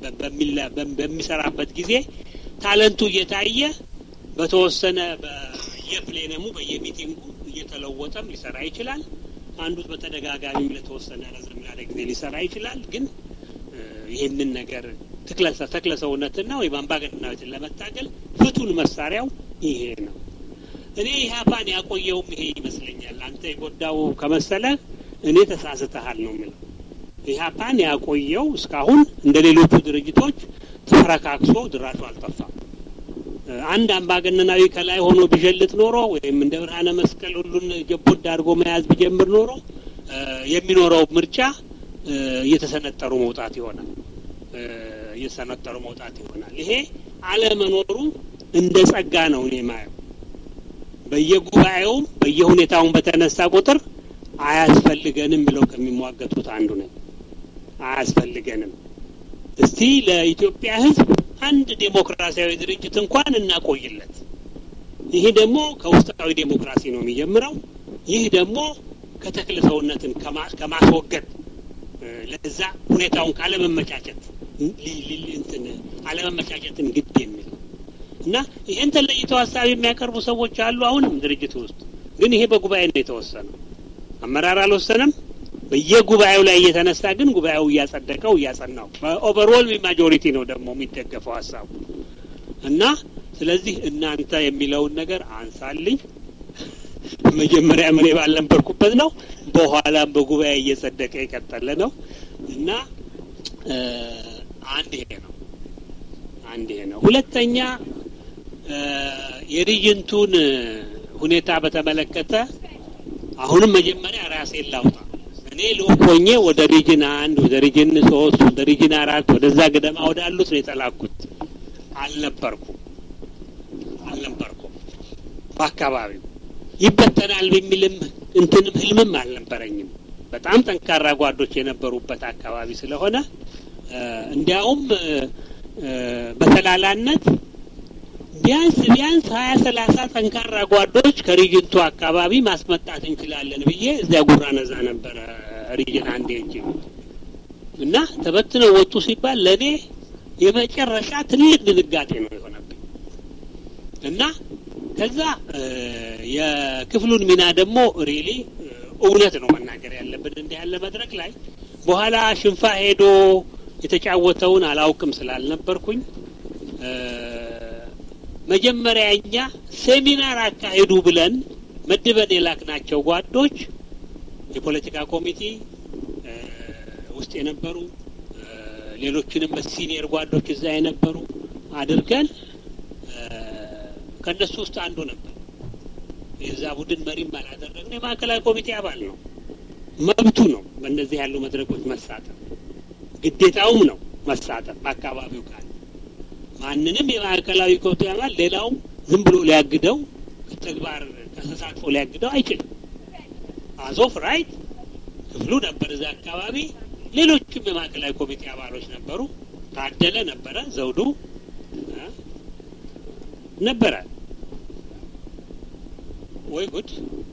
በሚሰራበት ጊዜ ታለንቱ እየታየ በተወሰነ በየፕሌነሙ በየሚቲንጉ እየተለወጠም ሊሰራ ይችላል። አንዱ በተደጋጋሚም ለተወሰነ ረዘም ላለ ጊዜ ሊሰራ ይችላል። ግን ይህንን ነገር ተክለ ሰውነትና ወይም አምባገነናዊትን ለመታገል ፍቱን መሳሪያው ይሄ ነው። እኔ ኢህአፓን ያቆየውም ይሄ ይመስለኛል። አንተ የጎዳው ከመሰለ እኔ ተሳስተሃል ነው የምለው። ኢህአፓን ያቆየው እስካሁን እንደ ሌሎቹ ድርጅቶች ተፈረካክሶ ድራሹ አልጠፋም። አንድ አምባገነናዊ ከላይ ሆኖ ቢዠልጥ ኖሮ ወይም እንደ ብርሃነ መስቀል ሁሉን ጀቦድ አድርጎ መያዝ ቢጀምር ኖሮ የሚኖረው ምርጫ እየተሰነጠሩ መውጣት ይሆናል። እየተሰነጠሩ መውጣት ይሆናል። ይሄ አለመኖሩ እንደ ጸጋ ነው እኔ ማየው። በየጉባኤውም በየሁኔታውን በተነሳ ቁጥር አያስፈልገንም ብለው ከሚሟገቱት አንዱ ነኝ። አያስፈልገንም። እስቲ ለኢትዮጵያ ሕዝብ አንድ ዴሞክራሲያዊ ድርጅት እንኳን እናቆይለት። ይህ ደግሞ ከውስጣዊ ዴሞክራሲ ነው የሚጀምረው። ይህ ደግሞ ከተክለ ሰውነትን ከማስወገድ ለዛ ሁኔታውን ካለመመቻቸት እንትን አለመመቻቸትን ግድ የሚል እና ይህን ተለይተው ሀሳብ የሚያቀርቡ ሰዎች አሉ። አሁንም ድርጅት ውስጥ ግን ይሄ በጉባኤ ነው የተወሰነው። አመራር አልወሰነም። በየጉባኤው ላይ እየተነሳ ግን ጉባኤው እያጸደቀው እያጸናው በኦቨርኦል ማጆሪቲ ነው ደግሞ የሚደገፈው ሀሳቡ እና ስለዚህ እናንተ የሚለውን ነገር አንሳልኝ። መጀመሪያ እኔ ባልነበርኩበት ነው፣ በኋላም በጉባኤ እየጸደቀ የቀጠለ ነው እና አንድ ይሄ ነው አንድ ይሄ ነው። ሁለተኛ የሪጅንቱን ሁኔታ በተመለከተ አሁንም መጀመሪያ ራሴን ላውጣ። እኔ ልኡክ ሆኜ ወደ ሪጅን አንድ ወደ ሪጅን ሶስት ወደ ሪጅን አራት ወደዛ ገደማ ወዳሉት ነው የተላኩት። አልነበርኩም አልነበርኩም በአካባቢው ይበተናል በሚልም እንትንም ህልምም አልነበረኝም። በጣም ጠንካራ ጓዶች የነበሩበት አካባቢ ስለሆነ እንዲያውም በተላላነት ቢያንስ ቢያንስ ሀያ ሰላሳ ጠንካራ ጓዶች ከሪጅንቱ አካባቢ ማስመጣት እንችላለን ብዬ እዚያ ጉራ ነዛ ነበረ ሪጅን አንድ እንጂ እና ተበትነው ወጡ ሲባል ለእኔ የመጨረሻ ትልቅ ድንጋጤ ነው የሆነብኝ እና ከዛ የክፍሉን ሚና ደግሞ ሪሊ እውነት ነው መናገር ያለብን እንዲህ ያለ መድረክ ላይ በኋላ ሽንፋ ሄዶ የተጫወተውን አላውቅም ስላልነበርኩኝ መጀመሪያ እኛ ሴሚናር አካሄዱ ብለን መድበን የላክናቸው ጓዶች የፖለቲካ ኮሚቴ ውስጥ የነበሩ ሌሎችንም በሲኒየር ጓዶች እዛ የነበሩ አድርገን ከእነሱ ውስጥ አንዱ ነበር። የዛ ቡድን መሪም አላደረግን። የማዕከላዊ ኮሚቴ አባል ነው፣ መብቱ ነው። በእነዚህ ያሉ መድረኮች መሳተፍ ግዴታውም ነው መሳተፍ በአካባቢው ካለ ማንንም የማዕከላዊ ኮሚቴ አባል ሌላውም ዝም ብሎ ሊያግደው ተግባር ተሳትፎ ሊያግደው አይችልም። አዞፍ ራይት ክፍሉ ነበር እዛ አካባቢ። ሌሎችም የማዕከላዊ ኮሚቴ አባሎች ነበሩ። ታደለ ነበረ፣ ዘውዱ ነበረ ወይ ጉድ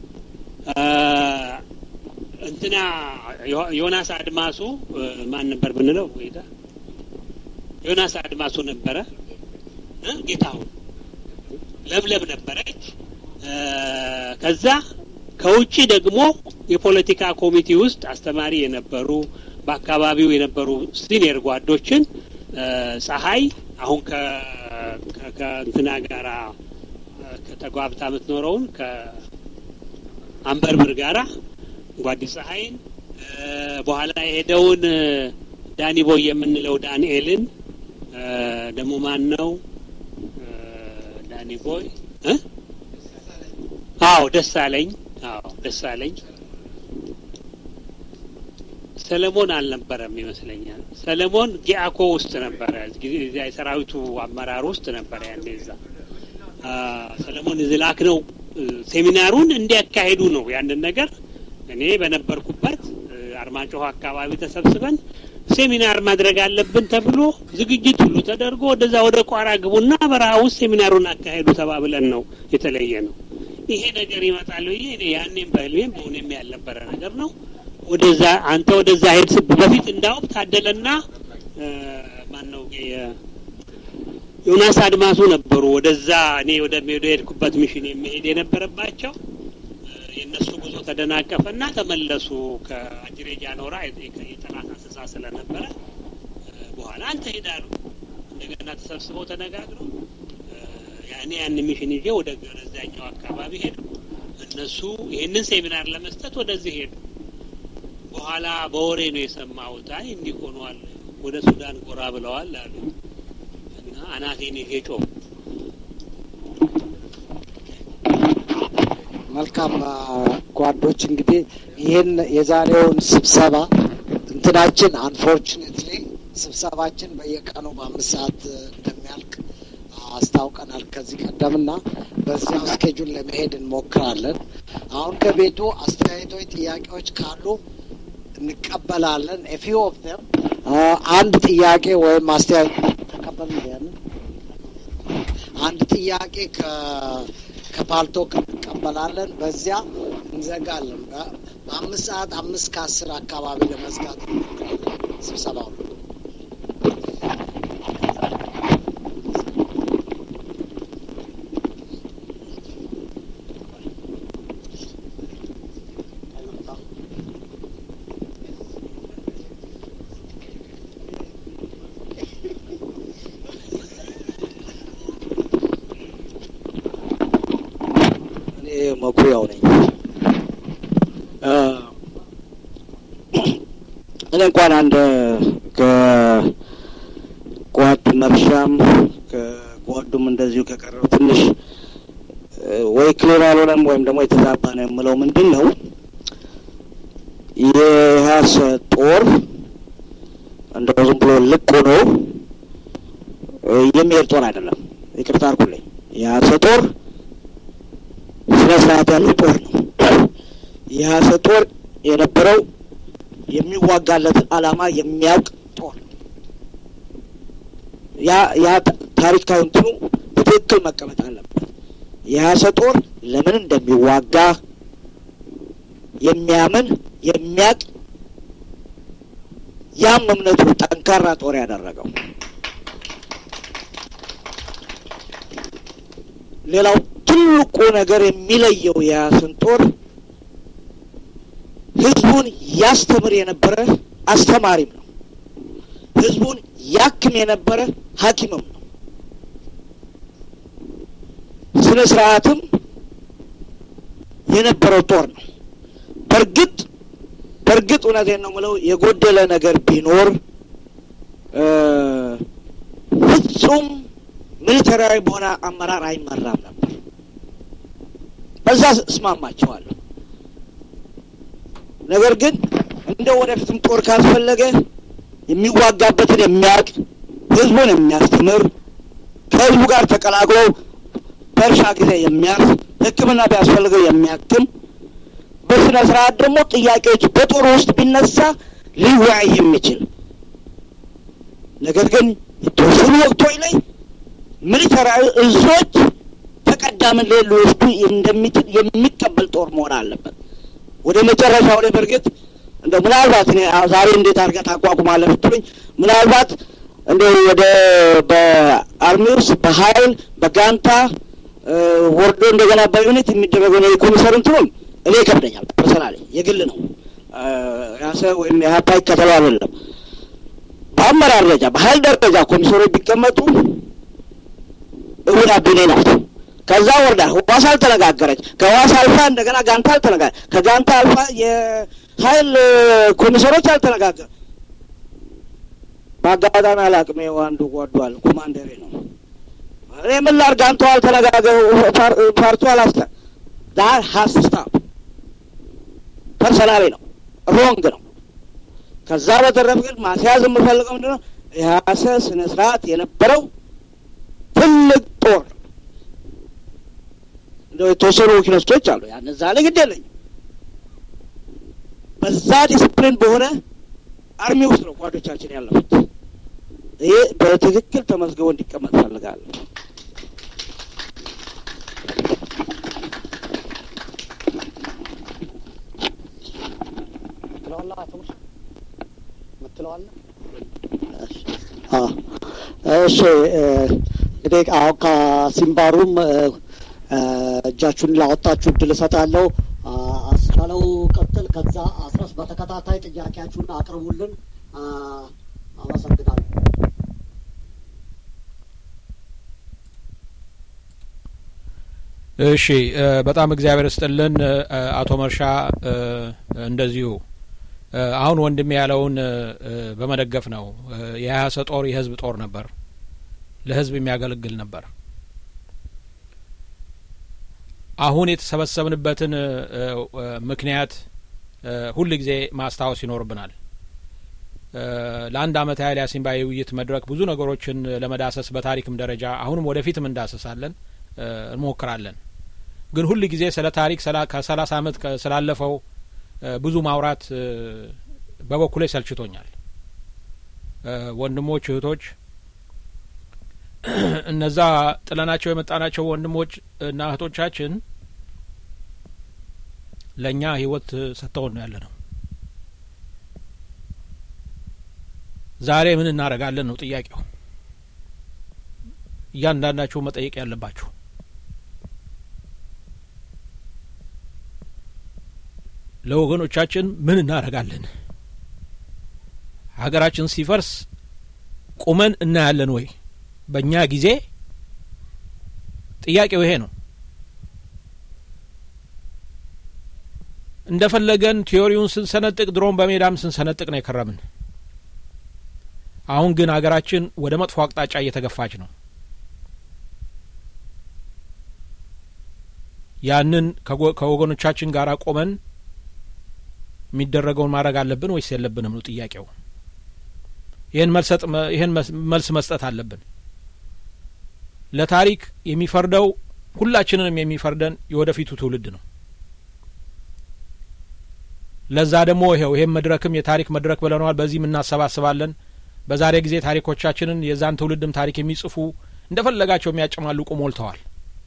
እንትና ዮናስ አድማሱ ማን ነበር ብንለው ጌታ ዮናስ አድማሱ ነበረ ጌታሁን ለምለም ነበረች ከዛ ከውጭ ደግሞ የፖለቲካ ኮሚቴ ውስጥ አስተማሪ የነበሩ በአካባቢው የነበሩ ሲኒየር ጓዶችን ፀሐይ አሁን ከእንትና ጋራ ከተጓብታ የምትኖረውን ከአንበርብር ጋራ ጓዲ ፀሐይን በኋላ የሄደውን ዳኒ ቦይ የምንለው ዳንኤልን ደግሞ ማን ነው ዳኒ ቦይ አዎ ደሳለኝ አዎ ደሳለኝ ሰለሞን አልነበረም ይመስለኛል። ሰለሞን ጊአኮ ውስጥ ነበረ፣ የሰራዊቱ አመራር ውስጥ ነበረ። ያኔ እዛ ሰለሞን ዝላክ ነው ሴሚናሩን እንዲያካሄዱ ነው ያንን ነገር እኔ በነበርኩበት አርማጭሆ አካባቢ ተሰብስበን ሴሚናር ማድረግ አለብን ተብሎ ዝግጅት ሁሉ ተደርጎ ወደዛ ወደ ቋራ ግቡና በረሃ ውስጥ ሴሚናሩን አካሄዱ ተባብለን ነው የተለየ ነው። ይሄ ነገር ይመጣል ብዬ እኔ ያኔም በህልሜም በእውኔም ያልነበረ ነገር ነው። ወደዛ አንተ ወደዛ ሄድ በፊት እንዳውም ታደለና ማን ነው ዮናስ አድማሱ ነበሩ ወደዛ እኔ ወደ ሄድኩበት ሚሽን የሚሄድ የነበረባቸው የእነሱ ጉዞ ተደናቀፈና ተመለሱ። ከአጅሬ ጃኖራ የጠላት እንስሳ ስለነበረ በኋላ አንተ ሄዳሉ። እንደገና ተሰብስበው ተነጋግረው ያኔ ያን ሚሽን ይዤ ወደ ገረዛኛው አካባቢ ሄዱ። እነሱ ይህንን ሴሚናር ለመስጠት ወደዚህ ሄዱ። በኋላ በወሬ ነው የሰማሁት። አይ እንዲህ ሆኗል፣ ወደ ሱዳን ጎራ ብለዋል አሉ እና አናቴን ይዤ ጮህ መልካም ጓዶች፣ እንግዲህ ይህን የዛሬውን ስብሰባ እንትናችን አንፎርቹኔትሊ ስብሰባችን በየቀኑ በአምስት ሰዓት እንደሚያልቅ አስታውቀናል ከዚህ ቀደምና በዚያው ስኬጁል ለመሄድ እንሞክራለን። አሁን ከቤቱ አስተያየቶች፣ ጥያቄዎች ካሉ እንቀበላለን። ኤፊው ኦፍ ዘም አንድ ጥያቄ ወይም አስተያየት ተቀበል ያንን አንድ ጥያቄ ከፓልቶክ እንቀበላለን። በዚያ እንዘጋለን። በአምስት ሰዓት አምስት ከአስር አካባቢ ለመዝጋት እንሞክራለን ስብሰባውን። መኩሪያው ነኝ። እኔ እንኳን አንድ ከጓድ መርሻም ከጓዱም እንደዚሁ ከቀረው ትንሽ ወይ ክሊር አልሆነም ወይም ደግሞ የተዛባ ነው የምለው ምንድን ነው የኢህአስ ጦር እንደው ዝም ብሎ ልቅ ሆኖ የሚሄድ ጦር አይደለም። ይቅርታ አድርጉልኝ። የኢህአስ ጦር ስነ ስርዓት ያለው ጦር ነው። የኢህአስ ጦር የነበረው የሚዋጋለትን ዓላማ የሚያውቅ ጦር ያ ያ ታሪካዊ እንትኑ በትክክል መቀመጥ አለበት። የኢህአስ ጦር ለምን እንደሚዋጋ የሚያምን የሚያቅ ያም እምነቱ ጠንካራ ጦር ያደረገው ሌላው ትልቁ ነገር የሚለየው የኢህአስን ጦር ህዝቡን ያስተምር የነበረ አስተማሪም ነው። ህዝቡን ያክም የነበረ ሐኪምም ነው። ስነ ስርዓትም የነበረው ጦር ነው። በእርግጥ በእርግጥ እውነቴን ነው የምለው የጎደለ ነገር ቢኖር ፍጹም ሚሊተሪያዊ በሆነ አመራር አይመራም ነበር። በዛ እስማማቸዋለሁ። ነገር ግን እንደ ወደፊትም ጦር ካስፈለገ የሚዋጋበትን የሚያውቅ ህዝቡን የሚያስተምር ከህዝቡ ጋር ተቀላቅሎ በእርሻ ጊዜ የሚያርስ ሕክምና ቢያስፈልገው የሚያክም በስነ ስርዓት ደግሞ ጥያቄዎች በጦር ውስጥ ቢነሳ ሊወያይ የሚችል ነገር ግን የተወሰኑ ወቅቶች ላይ ሚሊተራዊ እዞች ተቀዳሚነት ሊወስዱ እንደሚችል የሚቀበል ጦር መሆን አለበት። ወደ መጨረሻው ላይ በእርግጥ እንደ ምናልባት እኔ ዛሬ እንዴት አድርገህ ታቋቁማለህ ብትሉኝ ምናልባት እንደ ወደ በአርሚ ውስጥ በኃይል በጋንታ ወርዶ እንደገና በዩኒት የሚደረገው ነው የኮሚሰር እንትኑን እኔ ይከብደኛል። ፐርሰናሊ የግል ነው ያሰ ወይም የሀፓ ይከተሉ አይደለም። በአመራር ደረጃ በኃይል ደረጃ ኮሚሰሮች ቢቀመጡ እሁድ አቢኔ ናት። ከዛ ወርዳ ህዋስ አልተነጋገረች። ከህዋስ አልፋ እንደገና ጋንታ አልተነጋ ከጋንታ አልፋ የኃይል ኮሚሰሮች አልተነጋገር በአጋጣሚ አላቅም። ይኸው አንዱ ጓዷል ኮማንደሬ ነው። እኔ ምን ላድርግ? ጋንታው አልተነጋገሩ ፓርቲው አላስተ ዳር ሀስ ስታፕ ፐርሰናሊ ነው ሮንግ ነው። ከዛ በተረፍ ግን ማስያዝ የምፈልገው ምንድነው የያሰ ስነ ስርዓት የነበረው ትልቅ ጦር እንደው የተወሰኑ ወኪሎች አሉ። ያን እዛ ላይ ግድ የለኝም። በዛ ዲስፕሊን በሆነ አርሚ ውስጥ ነው ጓዶቻችን ያለፉት። ይሄ በትክክል ተመዝግቦ እንዲቀመጥ ፈልጋለሁ። እሺ እንግዲህ አሁን ከሲምባሩም እጃችሁን ላወጣችሁ እድል እሰጣለሁ። አስቻለው ቀጥል። ከዛ አስረስ በተከታታይ ጥያቄያችሁን አቅርቡልን። አመሰግናለሁ። እሺ በጣም እግዚአብሔር ስጥልን አቶ መርሻ እንደዚሁ አሁን ወንድሜ ያለውን በመደገፍ ነው። የሀያሰ ጦር የህዝብ ጦር ነበር፣ ለህዝብ የሚያገለግል ነበር። አሁን የተሰበሰብንበትን ምክንያት ሁል ጊዜ ማስታወስ ይኖርብናል። ለአንድ አመት ያህል ያሲምባ የውይይት መድረክ ብዙ ነገሮችን ለመዳሰስ በታሪክም ደረጃ አሁንም ወደፊትም እንዳሰሳለን እንሞክራለን። ግን ሁል ጊዜ ስለ ታሪክ ከሰላሳ አመት ስላለፈው ብዙ ማውራት በበኩሌ ሰልችቶኛል። ወንድሞች እህቶች፣ እነዛ ጥለናቸው የመጣናቸው ወንድሞች እና እህቶቻችን ለእኛ ህይወት ሰጥተውን ነው ያለ ነው። ዛሬ ምን እናደርጋለን ነው ጥያቄው። እያንዳንዳችሁ መጠየቅ ያለባችሁ ለወገኖቻችን ምን እናደርጋለን? ሀገራችን ሲፈርስ ቁመን እናያለን ወይ? በእኛ ጊዜ ጥያቄው ይሄ ነው። እንደፈለገን ቲዮሪውን ስንሰነጥቅ ድሮን በሜዳም ስንሰነጥቅ ነው የከረምን። አሁን ግን ሀገራችን ወደ መጥፎ አቅጣጫ እየተገፋች ነው። ያንን ከወገኖቻችን ጋር ቆመን የሚደረገውን ማድረግ አለብን ወይስ የለብንም ነው ጥያቄው። ይህን መልሰጥ ይህን መልስ መስጠት አለብን። ለታሪክ የሚፈርደው ሁላችንንም የሚፈርደን የወደፊቱ ትውልድ ነው። ለዛ ደግሞ ይኸው ይሄን መድረክም የታሪክ መድረክ ብለነዋል። በዚህም እናሰባስባለን። በዛሬ ጊዜ ታሪኮቻችንን የዛን ትውልድም ታሪክ የሚጽፉ እንደፈለጋቸው የሚያጨማልቁ ሞልተዋል።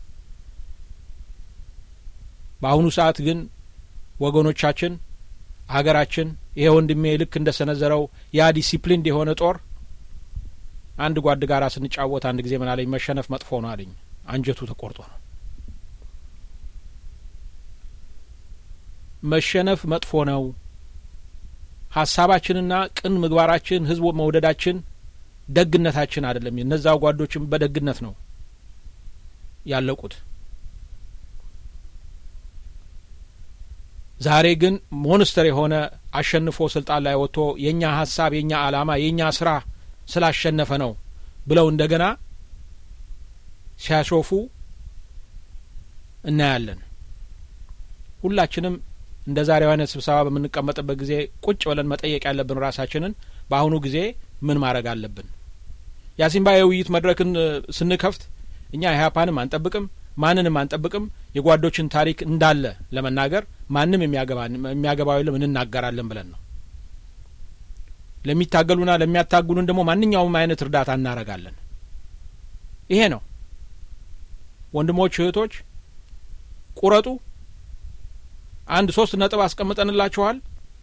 በአሁኑ ሰዓት ግን ወገኖቻችን ሀገራችን ይሄ ወንድሜ ልክ እንደ ሰነዘረው ያ ዲሲፕሊን የሆነ ጦር አንድ ጓድ ጋራ ስንጫወት አንድ ጊዜ ምን አለኝ፣ መሸነፍ መጥፎ ነው አለኝ። አንጀቱ ተቆርጦ ነው። መሸነፍ መጥፎ ነው። ሀሳባችንና ቅን ምግባራችን፣ ህዝብ መውደዳችን፣ ደግነታችን አይደለም። እነዛ ጓዶችም በደግነት ነው ያለቁት። ዛሬ ግን ሞንስተር የሆነ አሸንፎ ስልጣን ላይ ወጥቶ የእኛ ሀሳብ የእኛ አላማ የእኛ ስራ ስላሸነፈ ነው ብለው እንደገና ሲያሾፉ እናያለን። ሁላችንም እንደ ዛሬው አይነት ስብሰባ በምንቀመጥበት ጊዜ ቁጭ ብለን መጠየቅ ያለብን ራሳችንን በአሁኑ ጊዜ ምን ማድረግ አለብን? የአሲምባ የውይይት መድረክን ስንከፍት እኛ ኢህአፓንም አንጠብቅም ማንንም አንጠብቅም። የጓዶችን ታሪክ እንዳለ ለመናገር ማንም የሚያገባው የለም እንናገራለን ብለን ነው። ለሚታገሉና ለሚያታግሉን ደግሞ ማንኛውም አይነት እርዳታ እናረጋለን። ይሄ ነው ወንድሞች እህቶች ቁረጡ። አንድ ሶስት ነጥብ አስቀምጠንላችኋል።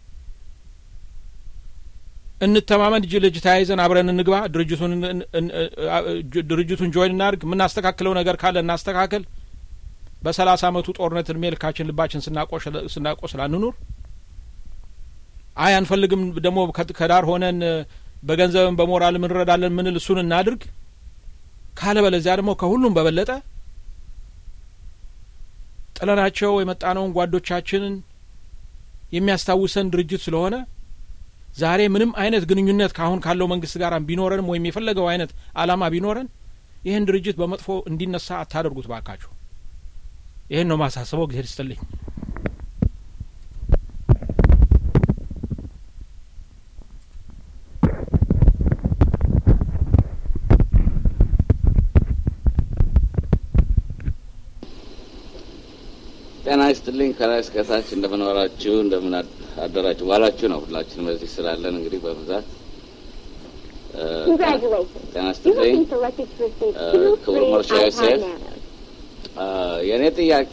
እንተማመን፣ እጅ ለእጅ ተያይዘን አብረን እንግባ። ድርጅቱን ድርጅቱን ጆይን እናድርግ። የምናስተካክለው ነገር ካለ እናስተካክል። በሰላሳ አመቱ ጦርነት እድሜ ልካችን ልባችን ስናቆስል አንኑር። አይ አንፈልግም ደግሞ ከዳር ሆነን በገንዘብም በሞራልም እንረዳለን ምንል እሱን እናድርግ። ካለ በለዚያ ደግሞ ከሁሉም በበለጠ ጥለናቸው የመጣነውን ጓዶቻችንን የሚያስታውሰን ድርጅት ስለሆነ ዛሬ ምንም አይነት ግንኙነት ከአሁን ካለው መንግስት ጋር ቢኖረንም ወይም የፈለገው አይነት አላማ ቢኖረን ይህን ድርጅት በመጥፎ እንዲነሳ አታደርጉት ባካችሁ። ይህን ነው ማሳስበው። ጊዜ ይስጥልኝ። ጤና ይስጥልኝ። ከላይ እስከታች እንደምን ዋላችሁ፣ እንደምን አደራችሁ ዋላችሁ ነው። ሁላችንም በዚህ ስላለን እንግዲህ በብዛት ጤና ይስጥልኝ። ክቡር መርሻ ዮሴፍ፣ የእኔ ጥያቄ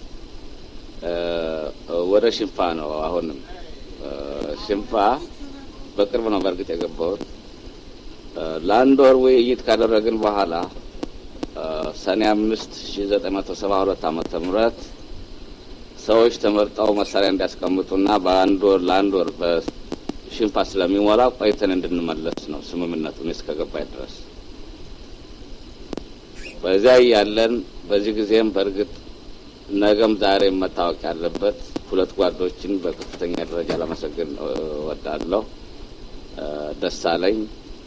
ወደ ሽንፋ ነው። አሁንም ሽንፋ በቅርብ ነው በእርግጥ የገባሁት። ለአንድ ወር ውይይት ካደረግን በኋላ ሰኔ አምስት ሺ ዘጠኝ መቶ ሰባ ሁለት ዓመተ ምህረት ሰዎች ተመርጠው መሳሪያ እንዲያስቀምጡና በአንድ ወር ለአንድ ወር በሽንፋ ስለሚሞላ ቆይተን እንድንመለስ ነው ስምምነቱን እስከገባኝ ድረስ። በዚያ ያለን በዚህ ጊዜም በእርግጥ ነገም ዛሬም መታወቅ ያለበት ሁለት ጓዶችን በከፍተኛ ደረጃ ለመሰገን እወዳለሁ። ደሳለኝ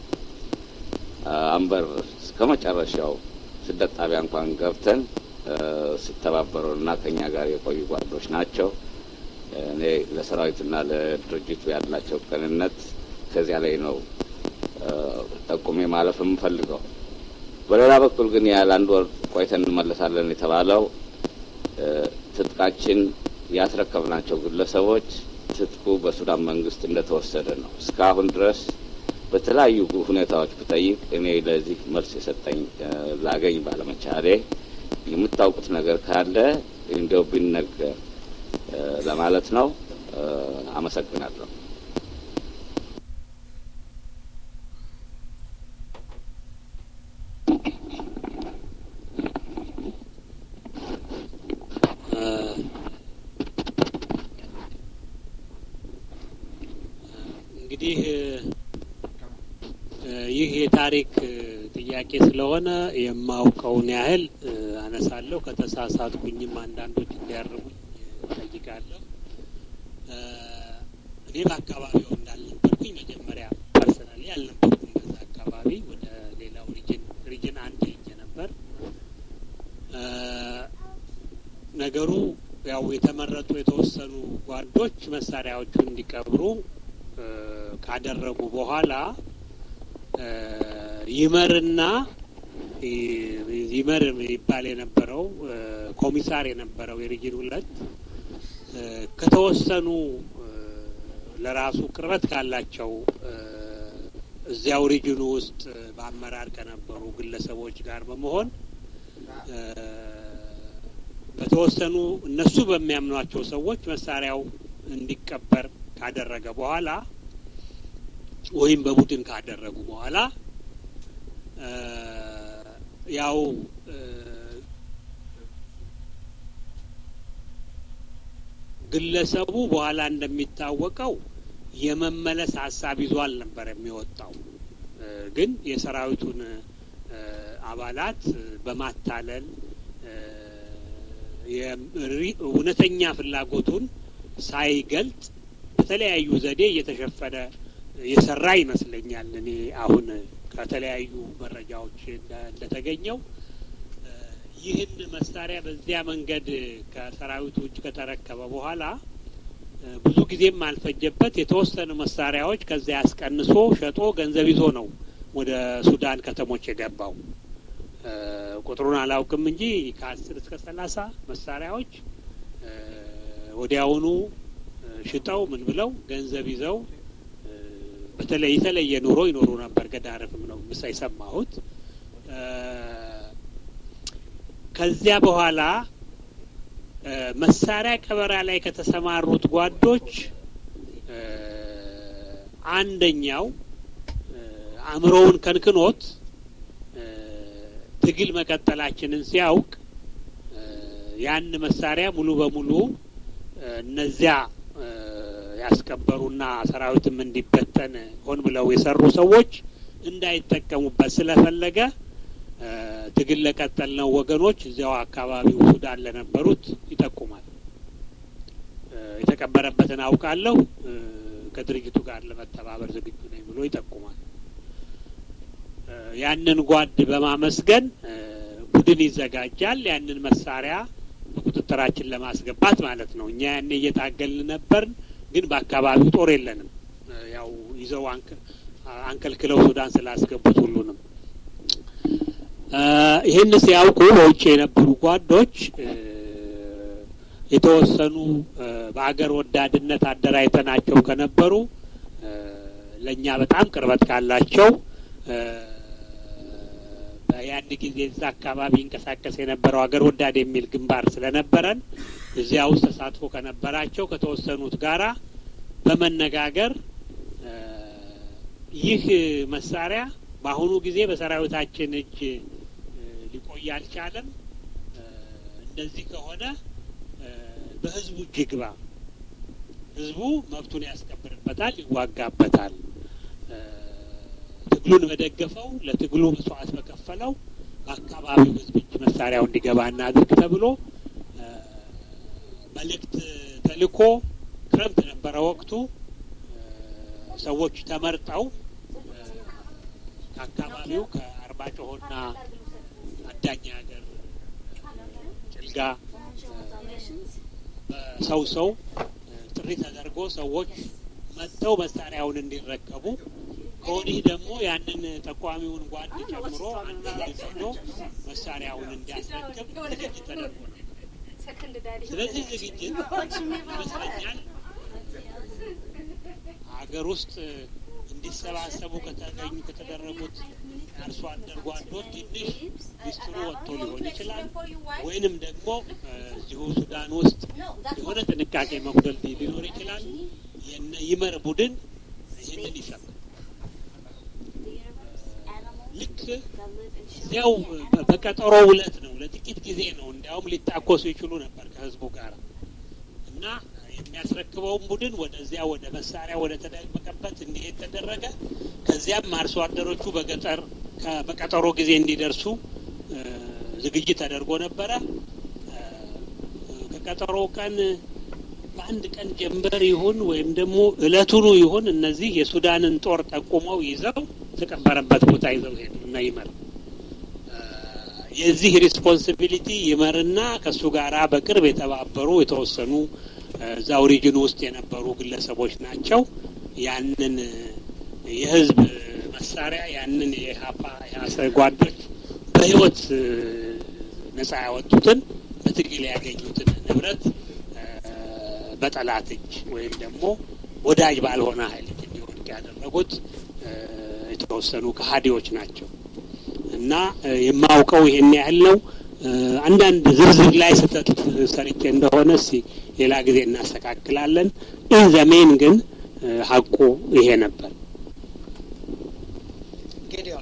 አንበር እስከ መጨረሻው ስደት ጣቢያ እንኳን ገብተን ሲተባበሩ እና ከኛ ጋር የቆዩ ጓዶች ናቸው። እኔ ለሰራዊትና ለድርጅቱ ያላቸው ቅንነት ከዚያ ላይ ነው ጠቁሜ ማለፍ የምፈልገው። በሌላ በኩል ግን ያለ አንድ ወር ቆይተን እንመለሳለን የተባለው ትጥቃችን ያስረከብናቸው ግለሰቦች ትጥቁ በሱዳን መንግስት እንደተወሰደ ነው። እስካሁን ድረስ በተለያዩ ሁኔታዎች ብጠይቅ እኔ ለዚህ መልስ የሰጠኝ ላገኝ ባለመቻሌ የምታውቁት ነገር ካለ እንዲያው ቢነገር ለማለት ነው። አመሰግናለሁ። እንግዲህ ይህ የታሪክ ጥያቄ ስለሆነ የማውቀውን ያህል አነሳለሁ። ከተሳሳትኩኝም አንዳንዶች እንዲያርሙኝ ጠይቃለሁ። እኔ በአካባቢው እንዳልነበርኩኝ መጀመሪያ ፐርሰናሊ አልነበርኩም። በዛ አካባቢ ወደ ሌላው ሪጅን ሪጅን አንድ ሄጄ ነበር። ነገሩ ያው የተመረጡ የተወሰኑ ጓዶች መሳሪያዎቹን እንዲቀብሩ ካደረጉ በኋላ ይመርና ይመር ይባል የነበረው ኮሚሳር የነበረው የሪጅን ሁለት ከተወሰኑ ለራሱ ቅርበት ካላቸው እዚያው ሪጅኑ ውስጥ በአመራር ከነበሩ ግለሰቦች ጋር በመሆን በተወሰኑ እነሱ በሚያምኗቸው ሰዎች መሳሪያው እንዲቀበር ካደረገ በኋላ ወይም በቡድን ካደረጉ በኋላ ያው ግለሰቡ በኋላ እንደሚታወቀው የመመለስ ሀሳብ ይዞ አልነበር የሚወጣው። ግን የሰራዊቱን አባላት በማታለል እውነተኛ ፍላጎቱን ሳይገልጥ በተለያዩ ዘዴ እየተሸፈነ የሰራ ይመስለኛል። እኔ አሁን ከተለያዩ መረጃዎች እንደተገኘው ይህን መሳሪያ በዚያ መንገድ ከሰራዊቱ እጅ ከተረከበ በኋላ ብዙ ጊዜም አልፈጀበት የተወሰኑ መሳሪያዎች ከዚያ ያስቀንሶ ሸጦ ገንዘብ ይዞ ነው ወደ ሱዳን ከተሞች የገባው። ቁጥሩን አላውቅም እንጂ ከአስር እስከ ሰላሳ መሳሪያዎች ወዲያውኑ ሽጠው ምን ብለው ገንዘብ ይዘው በተለይ የተለየ ኑሮ ይኖሩ ነበር። ገዳረፍም ነው ምሳ የሰማሁት። ከዚያ በኋላ መሳሪያ ቀበራ ላይ ከተሰማሩት ጓዶች አንደኛው አእምሮውን ከንክኖት ትግል መቀጠላችንን ሲያውቅ ያን መሳሪያ ሙሉ በሙሉ እነዚያ ያስከበሩና ሰራዊትም እንዲበተን ሆን ብለው የሰሩ ሰዎች እንዳይጠቀሙበት ስለፈለገ ትግል ለቀጠልነው ወገኖች እዚያው አካባቢው ሱዳን ለነበሩት ይጠቁማል። የተቀበረበትን አውቃለሁ፣ ከድርጅቱ ጋር ለመተባበር ዝግጁ ነኝ ብሎ ይጠቁማል። ያንን ጓድ በማመስገን ቡድን ይዘጋጃል። ያንን መሳሪያ በቁጥጥራችን ለማስገባት ማለት ነው። እኛ ያኔ እየታገልን ነበርን፣ ግን በአካባቢው ጦር የለንም። ያው ይዘው አንከልክለው ሱዳን ስላስገቡት ሁሉንም ይህን ሲያውቁ በውጭ የነበሩ ጓዶች የተወሰኑ በአገር ወዳድነት አደራጅተናቸው ከነበሩ ለእኛ በጣም ቅርበት ካላቸው ያን ጊዜ እዛ አካባቢ ይንቀሳቀስ የነበረው አገር ወዳድ የሚል ግንባር ስለነበረን እዚያ ውስጥ ተሳትፎ ከነበራቸው ከተወሰኑት ጋራ በመነጋገር ይህ መሳሪያ በአሁኑ ጊዜ በሰራዊታችን እጅ ሊቆይ አልቻለም። እንደዚህ ከሆነ በህዝቡ እጅ ይግባ፣ ህዝቡ መብቱን ያስከብርበታል፣ ይዋጋበታል። ትግሉን በደገፈው ለትግሉ መስዋዕት በከፈለው በአካባቢው ህዝብ እጅ መሳሪያው እንዲገባ እናድርግ ተብሎ መልእክት ተልኮ ክረምት ነበረ ወቅቱ። ሰዎች ተመርጠው ከአካባቢው ከአርባጭሆና አዳኛ ሀገር ጭልጋ በሰው ሰው ጥሪ ተደርጎ ሰዎች መጥተው መሳሪያውን እንዲረከቡ ከወዲህ ደግሞ ያንን ጠቋሚውን ጓድ ጨምሮ አንድ ሄዶ መሳሪያውን እንዲያስረክብ ዝግጅት ተደርጎ ነው። ስለዚህ ዝግጅት ይመስለኛል ሀገር ውስጥ እንዲሰባሰቡ ከተገኙ ከተደረጉት የአርሶ አደር ጓዶች ትንሽ ሚስጥሩ ወጥቶ ሊሆን ይችላል። ወይንም ደግሞ እዚሁ ሱዳን ውስጥ የሆነ ጥንቃቄ መጉደል ሊኖር ይችላል። የነ ይመር ቡድን ይህንን ይሰማል። ልክ እዚያው በቀጠሮ ውለት ነው፣ ለጥቂት ጊዜ ነው። እንዲያውም ሊታኮሱ ይችሉ ነበር ከህዝቡ ጋር እና የሚያስረክበውን ቡድን ወደዚያ ወደ መሳሪያ ወደ ተደበቀበት እንዲሄድ ተደረገ። ከዚያም አርሶ አደሮቹ በገጠር በቀጠሮ ጊዜ እንዲደርሱ ዝግጅት ተደርጎ ነበረ። ከቀጠሮ ቀን በአንድ ቀን ጀንበር ይሁን ወይም ደግሞ እለቱኑ ይሁን እነዚህ የሱዳንን ጦር ጠቁመው ይዘው የተቀበረበት ቦታ ይዘው ሄዱ እና ይመር የዚህ ሪስፖንሲቢሊቲ ይመርና ከእሱ ጋራ በቅርብ የተባበሩ የተወሰኑ እዛው ሪጅን ውስጥ የነበሩ ግለሰቦች ናቸው። ያንን የህዝብ መሳሪያ ያንን የሀፓ የአሰ ጓዶች በህይወት ነጻ ያወጡትን በትግል ያገኙትን ንብረት በጠላት እጅ ወይም ደግሞ ወዳጅ ባልሆነ ኃይል እጅ እንዲወድቅ ያደረጉት የተወሰኑ ከሀዲዎች ናቸው እና የማውቀው ይሄን ያህል ነው። አንዳንድ ዝርዝር ላይ ስህተት ሰርቼ እንደሆነ እስኪ ሌላ ጊዜ እናስተካክላለን። ኢን ዘሜን ግን ሀቁ ይሄ ነበር። ጌዲዮን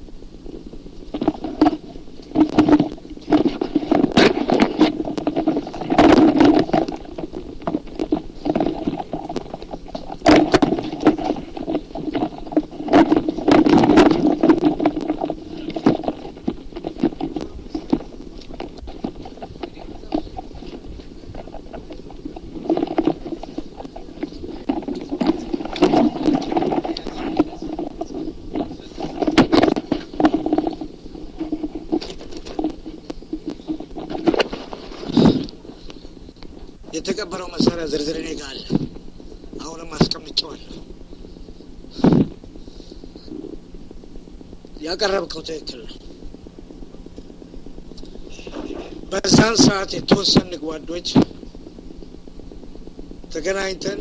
የተቀበረው መሳሪያ ዝርዝር እኔ ጋር አለ። አሁንም አስቀምጨዋለሁ። ያቀረብከው ትክክል ነው። በዛን ሰዓት የተወሰኑ ጓዶች ተገናኝተን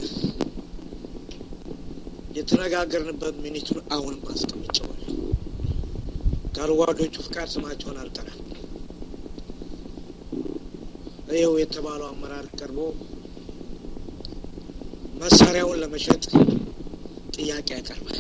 የተነጋገርንበት ሚኒቱን አሁንም አስቀምጨዋለሁ። ከጓዶቹ ፍቃድ ስማቸውን አልጠራም። ይኸው የተባለው አመራር ቀርቦ መሳሪያውን ለመሸጥ ጥያቄ ያቀርባል።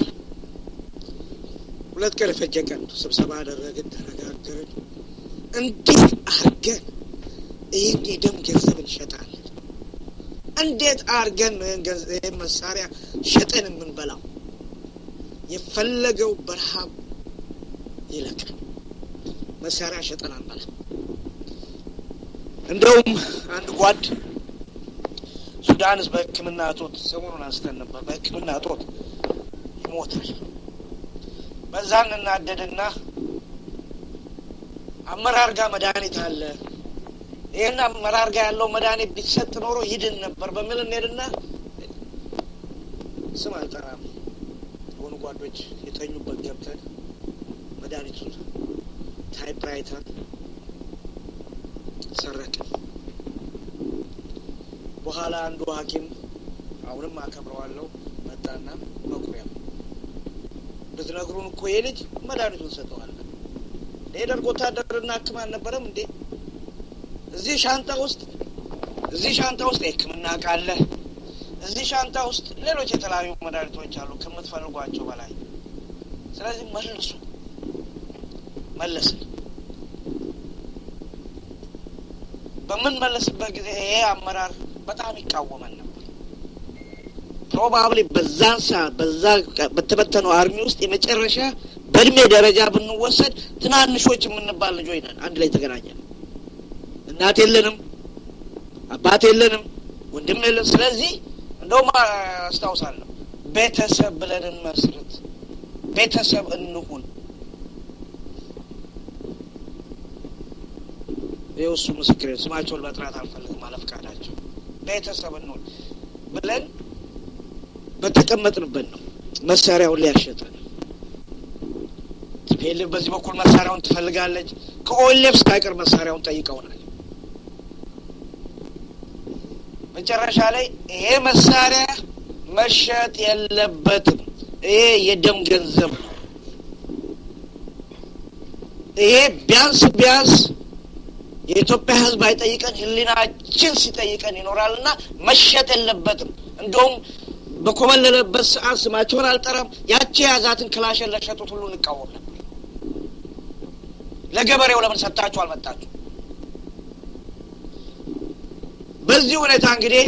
ሁለት ቀን የፈጀ ቀን ስብሰባ አደረግን፣ ተነጋገርን። እንዴት አርገን ይህን የደም ገንዘብ እንሸጣለን? እንዴት አርገን ይህን መሳሪያ ሸጠን የምንበላው? የፈለገው በረሃብ ይለቃል። መሳሪያ ሸጠን አንበላ። እንደውም አንድ ጓድ ሱዳንስ በሕክምና እጦት ሰሞኑን አንስተን ነበር። በሕክምና እጦት ይሞታል። በዛን እናደድና አመራር ጋር መድኃኒት አለ፣ ይህን አመራር ጋር ያለው መድኃኒት ቢሰጥ ኖሮ ይድን ነበር በሚል እንሄድና ስም አልጠራም የሆኑ ጓዶች የተኙበት ገብተን መድኃኒቱን ታይፕራይተር ሰረቅን። በኋላ አንዱ ሐኪም አሁንም አከብረዋለሁ መጣና መኩሪያ ብትነግሩን እኮ ይሄ ልጅ መድኃኒቱን ሰጠዋለን። የደርግ ወታደርና ሕክም አልነበረም እንዴ? እዚህ ሻንጣ ውስጥ እዚህ ሻንጣ ውስጥ የሕክምና እቃ አለ። እዚህ ሻንጣ ውስጥ ሌሎች የተለያዩ መድኃኒቶች አሉ ከምትፈልጓቸው በላይ። ስለዚህ መልሱ መለስን። በምንመለስበት ጊዜ ይሄ አመራር በጣም ይቃወመን ነበር። ፕሮባብሊ በዛን ሰዓት በዛ በተበተነው አርሚ ውስጥ የመጨረሻ በእድሜ ደረጃ ብንወሰድ ትናንሾች የምንባል ልጆች ነን። አንድ ላይ ተገናኘን። እናት የለንም፣ አባት የለንም፣ ወንድም የለን። ስለዚህ እንደውም አስታውሳለሁ ቤተሰብ ብለን እንመስርት፣ ቤተሰብ እንሁን። ይኸው እሱ ምስክር ስማቸውን መጥራት አልፈልግም አለፍቃዳቸው ቤተሰብ እንሁን ብለን በተቀመጥንበት ነው መሳሪያውን ሊያሸጠን ቲፒኤልኤፍ በዚህ በኩል መሳሪያውን ትፈልጋለች። ከኦኤልኤፍ ሳይቀር መሳሪያውን ጠይቀውናል። መጨረሻ ላይ ይሄ መሳሪያ መሸጥ የለበትም፣ ይሄ የደም ገንዘብ ነው፣ ይሄ ቢያንስ ቢያንስ የኢትዮጵያ ሕዝብ አይጠይቀን ሕሊናችን ሲጠይቀን ይኖራልና መሸጥ የለበትም። እንደውም በኮበለለበት ሰዓት ስማቸውን አልጠራም፣ ያቺ የያዛትን ክላሽን ለሸጡት ሁሉ እንቃወም ነበር። ለገበሬው ለምን ሰጣችሁ አልመጣችሁ? በዚህ ሁኔታ እንግዲህ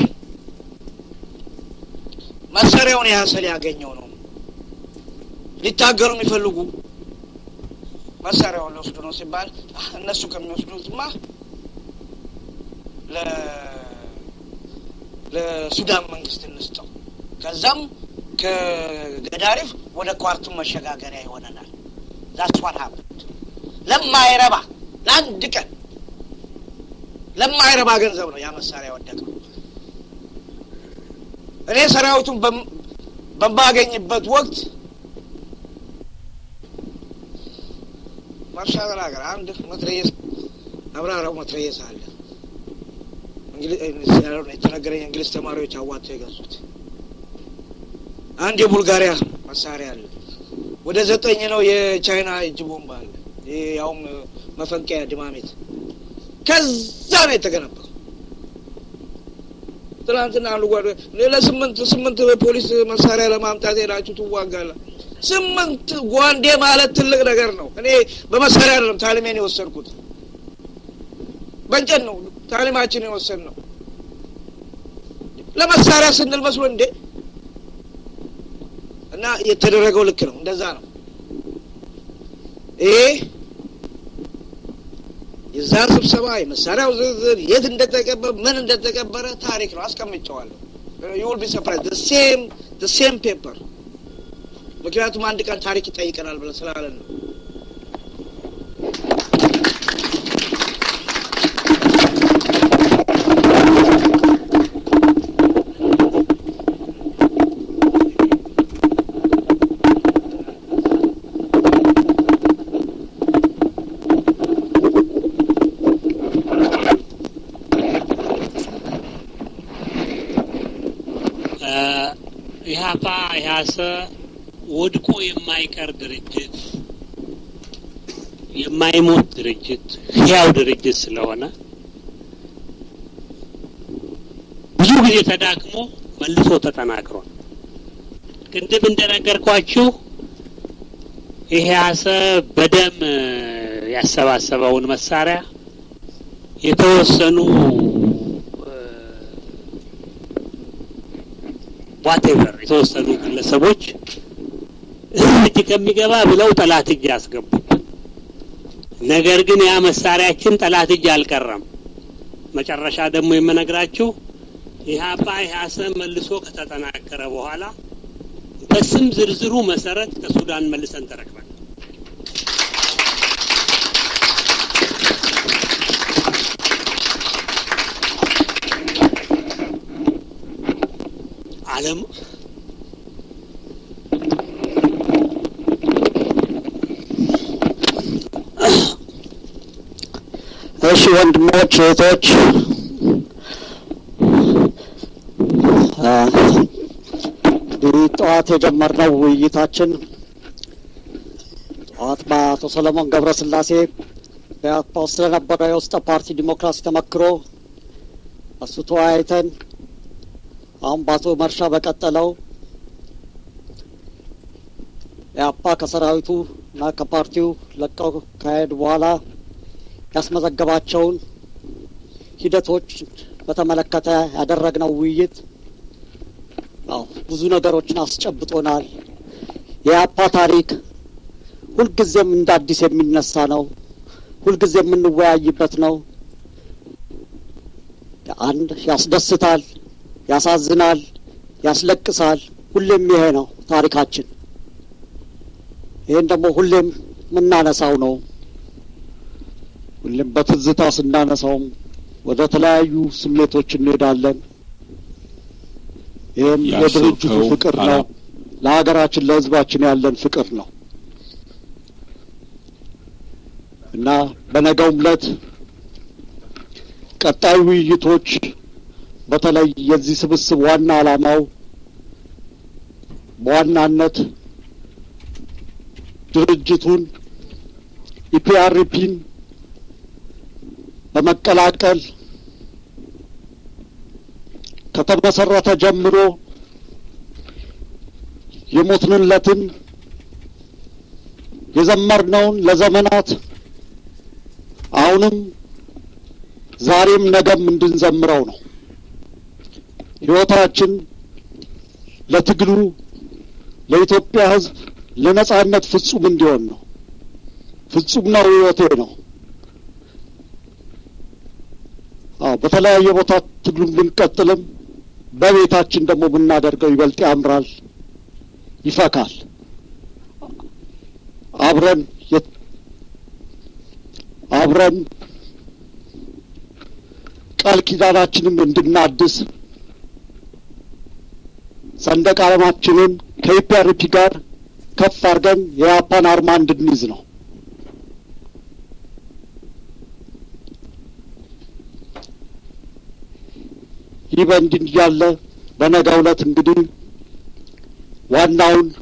መሳሪያውን ያሰል ያገኘው ነው። ሊታገሉ የሚፈልጉ መሳሪያውን ሊወስዱ ነው ሲባል እነሱ ከሚወስዱትማ ለሱዳን መንግስት እንስጠው፣ ከዛም ከገዳሪፍ ወደ ኳርቱም መሸጋገሪያ ይሆነናል። ዛስዋን ሀብት ለማይረባ ለአንድ ቀን ለማይረባ ገንዘብ ነው ያ መሳሪያ ወደቀው። እኔ ሰራዊቱን በማገኝበት ወቅት ማርሻ ተናገር አንድ መትረየስ አብራራው መትረየስ አለ የተነገረኝ እንግሊዝ ተማሪዎች አዋጥተው የገዙት አንድ የቡልጋሪያ መሳሪያ አለ። ወደ ዘጠኝ ነው የቻይና እጅ ቦምብ አለ። ያውም መፈንቀያ ድማሜት ከዛ ነው የተገነባው። ትናንትና አንዱ ጓደ ለስምንት ስምንት ፖሊስ መሳሪያ ለማምጣት ሄዳችሁ ትዋጋላ። ስምንት ጓንዴ ማለት ትልቅ ነገር ነው። እኔ በመሳሪያ አይደለም ታሊሜን የወሰድኩት በእንጨት ነው ታሊማችን የወሰድ ነው። ለመሳሪያ ስንል መስሎ እንዴ እና የተደረገው ልክ ነው። እንደዛ ነው። ይሄ የዛ ስብሰባ የመሳሪያው ዝርዝር የት እንደተቀበረ ምን እንደተቀበረ ታሪክ ነው። አስቀምጨዋለሁ። ዩል ቢ ሰርፕራይዝ ሴም ሴም ፔፐር ምክንያቱም አንድ ቀን ታሪክ ይጠይቀናል ብለን ስላለን ነው። ኢህአፓ ኢህአሰ ወድቆ የማይቀር ድርጅት የማይሞት ድርጅት ህያው ድርጅት ስለሆነ ጊዜ ተዳክሞ መልሶ ተጠናክሯል። ቅድም እንደነገርኳችሁ ይሄ አሰብ በደም ያሰባሰበውን መሳሪያ የተወሰኑ ዋቴቨር የተወሰኑ ግለሰቦች እጅ ከሚገባ ብለው ጠላት እጅ ያስገቡት። ነገር ግን ያ መሳሪያችን ጠላት እጅ አልቀረም። መጨረሻ ደግሞ የምነግራችሁ ኢህአፓ ኢህአሰብ መልሶ ከተጠናከረ በኋላ በስም ዝርዝሩ መሰረት ከሱዳን መልሰን ተረክበን ዓለም እሺ ወንድሞች እህቶች እንግዲህ ጠዋት የጀመርነው ውይይታችን ጠዋት በአቶ ሰለሞን ገብረስላሴ በኢህአፓ ውስጥ ስለነበረው የውስጠ ፓርቲ ዲሞክራሲ ተመክሮ እሱ ተወያይተን አሁን በአቶ መርሻ በቀጠለው ኢህአፓ ከሰራዊቱ እና ከፓርቲው ለቀው ካሄዱ በኋላ ያስመዘገባቸውን ሂደቶች በተመለከተ ያደረግነው ውይይት ያው ብዙ ነገሮችን አስጨብጦናል። የኢህአፓ ታሪክ ሁልጊዜም እንደ አዲስ የሚነሳ ነው። ሁልጊዜ የምንወያይበት ነው። አንድ ያስደስታል፣ ያሳዝናል፣ ያስለቅሳል። ሁሌም ይሄ ነው ታሪካችን። ይህን ደግሞ ሁሌም የምናነሳው ነው። ሁሌም በትዝታ ስናነሳውም ወደ ተለያዩ ስሜቶች እንሄዳለን። ይህም የድርጅቱ ፍቅር ነው። ለሀገራችን ለሕዝባችን ያለን ፍቅር ነው እና በነገውም ዕለት ቀጣይ ውይይቶች በተለይ የዚህ ስብስብ ዋና ዓላማው በዋናነት ድርጅቱን ኢፒአርፒን በመቀላቀል ከተመሰረተ ጀምሮ የሞትንለትን የዘመርነውን ለዘመናት አሁንም ዛሬም ነገም እንድንዘምረው ነው። ሕይወታችን ለትግሉ ለኢትዮጵያ ሕዝብ ለነጻነት ፍጹም እንዲሆን ነው። ፍጹም ነው ሕይወቴ ነው። አዎ በተለያየ ቦታ ትግሉን ብንቀጥልም በቤታችን ደግሞ ብናደርገው ይበልጥ ያምራል፣ ይፈካል። አብረን አብረን ቃል ኪዳናችንን እንድናድስ ሰንደቅ ዓላማችንን ከኢፒአርፒ ጋር ከፍ አድርገን የያፓን አርማ እንድንይዝ ነው። ይህ በእንዲህ እያለ በነገው ዕለት እንግዲህ ዋናውን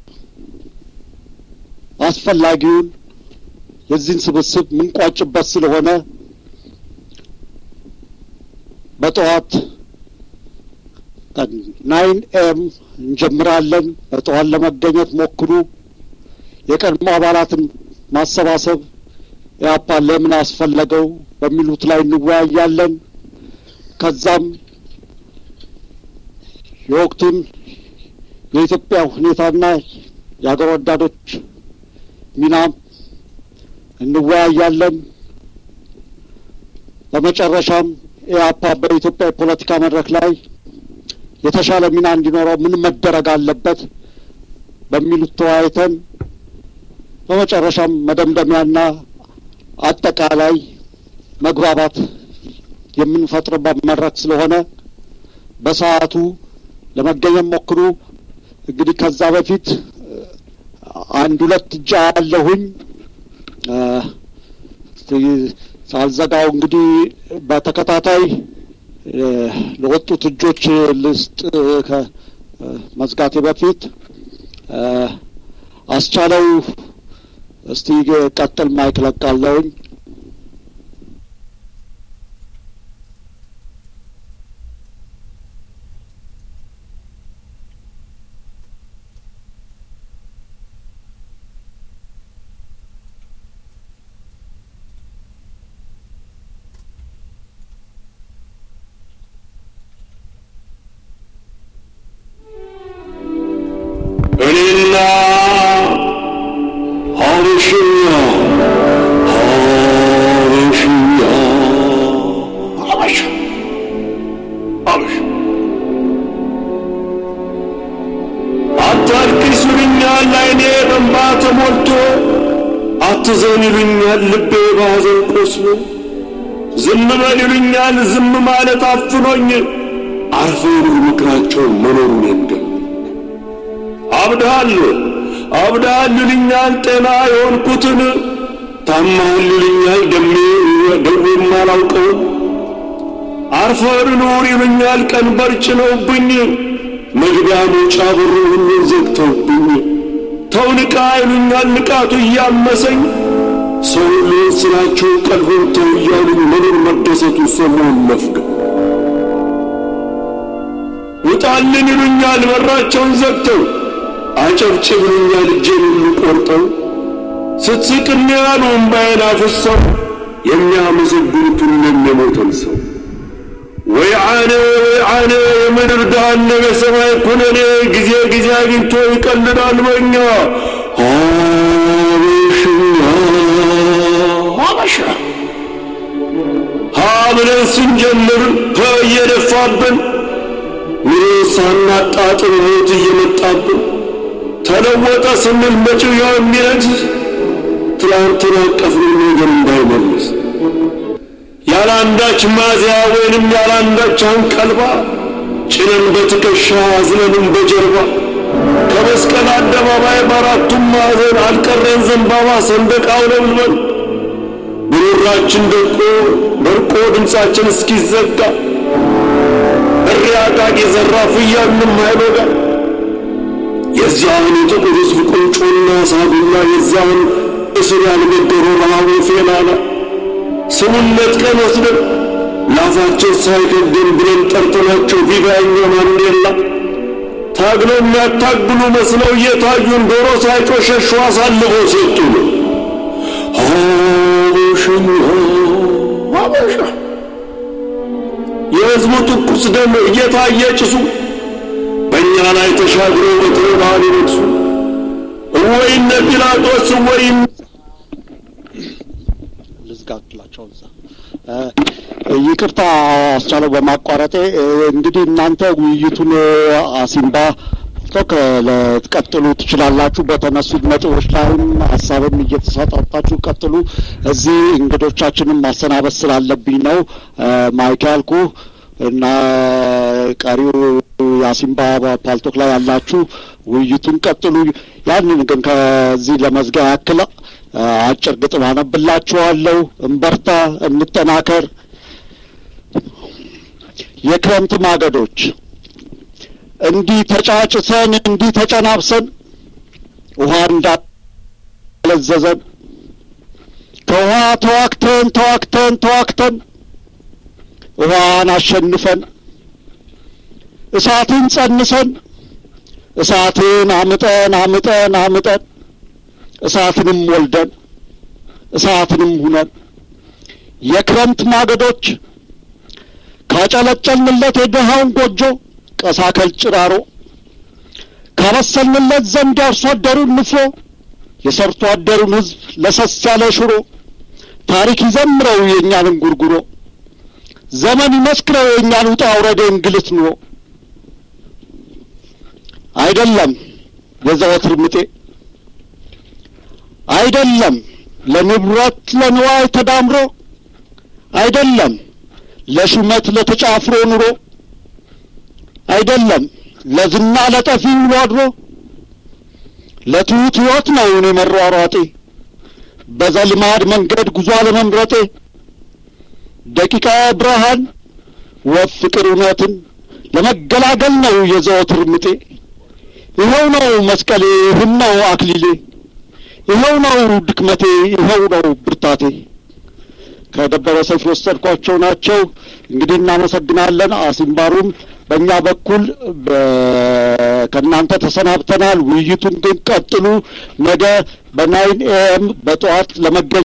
አስፈላጊውን የዚህን ስብስብ ምንቋጭበት ስለሆነ በጠዋት ናይን ኤም እንጀምራለን። በጠዋት ለመገኘት ሞክሩ። የቀድሞ አባላትን ማሰባሰብ ኢህአፓ ለምን አስፈለገው በሚሉት ላይ እንወያያለን። ከዛም የወቅቱን የኢትዮጵያ ሁኔታና የአገር ወዳዶች ሚናም እንወያያለን። በመጨረሻም ኢህአፓ በኢትዮጵያ የፖለቲካ መድረክ ላይ የተሻለ ሚና እንዲኖረው ምን መደረግ አለበት በሚሉት ተወያይተን በመጨረሻም መደምደሚያና አጠቃላይ መግባባት የምንፈጥርበት መድረክ ስለሆነ በሰዓቱ ለመገኘት ሞክሩ። እንግዲህ ከዛ በፊት አንድ ሁለት እጃ ያለሁኝ ሳልዘጋው እንግዲህ በተከታታይ ለወጡት እጆች ልስጥ ከመዝጋቴ በፊት አስቻለው እስቲ ቀጥል ማይክ ለቃለሁኝ። እኔና ሀበሽኛ ሀበሽኛ ሀበሻ ሀበሻ አታልቅስ ይሉኛል አይኔ በእንባ ተሞልቶ አትዘን ይሉኛል ልቤ ባዘን ቆስሎ ዝም በል ይሉኛል ዝም ማለት አፍኖኝ አርፈው ምክራቸው መኖሩን የንገር አብድሃል አብድሃል ይሉኛል ጤና የሆንኩትን ታማሃል ይሉኛል ደሜ ደዌም አላውቀውን አርፈህ ኑር ይሉኛል ቀንበር ጭነውብኝ መግቢያ መውጫ በሩ ሁሉ ዘግተውብኝ ተው ንቃ ይሉኛል ንቃቱ እያመሰኝ ሰው ሁሉ ስራቸው ቀልቦን ተው እያሉኝ መኖር መደሰቱ ሰሞን መፍገብ ውጣልን ይሉኛል በራቸውን ዘግተው አጨብጭብ ይሉኛል እጄን ሁሉ ቆርጠው ስትስቅን ያሉ እምባዬን አፍሰው የሚያመሰግኑት ሁሉም የሞተን ሰው ወይ አነ ወይ አነ የምድር ዳሃነብ የሰማይ ኩነኔ ጊዜ ጊዜ አግኝቶ ይቀልዳል በኛ ሀበሽኛ ሀበሻ ሀ ብለን ስንጀምር ሀ እየደፋብን ኑሮ ሳናጣጥም ሞት እየመጣብን ተለወጠ ስንል መጪው ያው የሚነግስ ትላንትን አቀፍን ነገር እንዳይመልስ ያለ አንዳች ማዚያ ወይንም ያለ አንዳች አንቀልባ ጭነን በትከሻ አዝለንም በጀርባ ከመስቀል አደባባይ በአራቱም ማዕዘን አልቀረን ዘንባባ ሰንደቅ አውለብልበን ጉሮራችን ደቆ ደርቆ ድምፃችን እስኪዘጋ እሪ አቃቂ ዘራፍ እያልንም አይበጋ የዚያን የጥቁር ሕዝብ ቁንጮና ሳቢላ የዚያን እስር ያልገደሩ ረሃቡ ፌላላ ስሙን ነጥቀን ወስደን ላፋችን ሳይከብደን ብለን ጠርተናቸው ቪቫኛ ማንዴላ ታግለው የሚያታግሉ መስለው እየታዩን ዶሮ ሳይጮህ ሸሹ አሳልፈው ሰጡን። ሀበሽኛ ሀበሻ የሕዝቡ ትኩስ ደም እየታየ ጭሱ በእኛ ላይ ተሻግሮ በትሮባን ይነግሱ እወይ እነ ጲላጦስ እወይ ልዝጋላቸው እዛ ይቅርታ አስቻለው በማቋረጤ እንግዲህ እናንተ ውይይቱን አሲምባ ቶክ ልትቀጥሉ ትችላላችሁ። በተነሱት ነጥቦች ላይም ሀሳብም እየተሰጣጣችሁ ቀጥሉ። እዚህ እንግዶቻችንን ማሰናበት ስላለብኝ ነው ማይክ ያልኩ እና ቀሪው የአሲምባ ፓልቶክ ላይ ያላችሁ ውይይቱን ቀጥሉ። ያንን ግን ከዚህ ለመዝጊያ ያክል አጭር ግጥም አነብላችኋለሁ። እንበርታ፣ እንጠናከር። የክረምት ማገዶች እንዲህ ተጫጭሰን እንዲህ ተጨናብሰን ውሃ እንዳለዘዘን ከውሃ ተዋክተን ተዋክተን ተዋክተን ውሃን አሸንፈን እሳትን ጸንሰን እሳትን አምጠን አምጠን አምጠን እሳትንም ወልደን እሳትንም ሁነን የክረምት ማገዶች ካጨለጨልንለት የድሃውን ጎጆ ቀሳከል ጭራሮ ካበሰልንለት ዘንድ ያርሶ አደሩን ንፍሮ የሰርቶ አደሩን ሕዝብ ለሰስ ያለ ሽሮ ታሪክ ይዘምረው የእኛን እንጉርጉሮ ዘመን ይመስክረው የእኛን ውጣ ውረድ እንግልት ኑሮ አይደለም የዘወትር ምጤ አይደለም ለንብረት ለንዋይ ተዳምሮ አይደለም ለሹመት ለተጫፍሮ ኑሮ አይደለም ለዝና ለጠፊ ውሎ አድሮ ለትሑት ሕይወት ነው እኔ መሯሯጤ በዘልማድ መንገድ ጉዞ አለመምረጤ ደቂቃ ብርሃን ወፍ ፍቅር እውነትን ለመገላገል ነው የዘወትር ምጤ ይኸው ነው መስቀሌ ይህን ነው አክሊሌ ይኸው ነው ድክመቴ ይኸው ነው ብርታቴ ከደበረ ሰይፍ የወሰድኳቸው ናቸው እንግዲህ እናመሰግናለን አሲምባሩም በእኛ በኩል ከእናንተ ተሰናብተናል ውይይቱን ግን ቀጥሉ ነገ በናይን ኤኤም በጠዋት ለመገኘት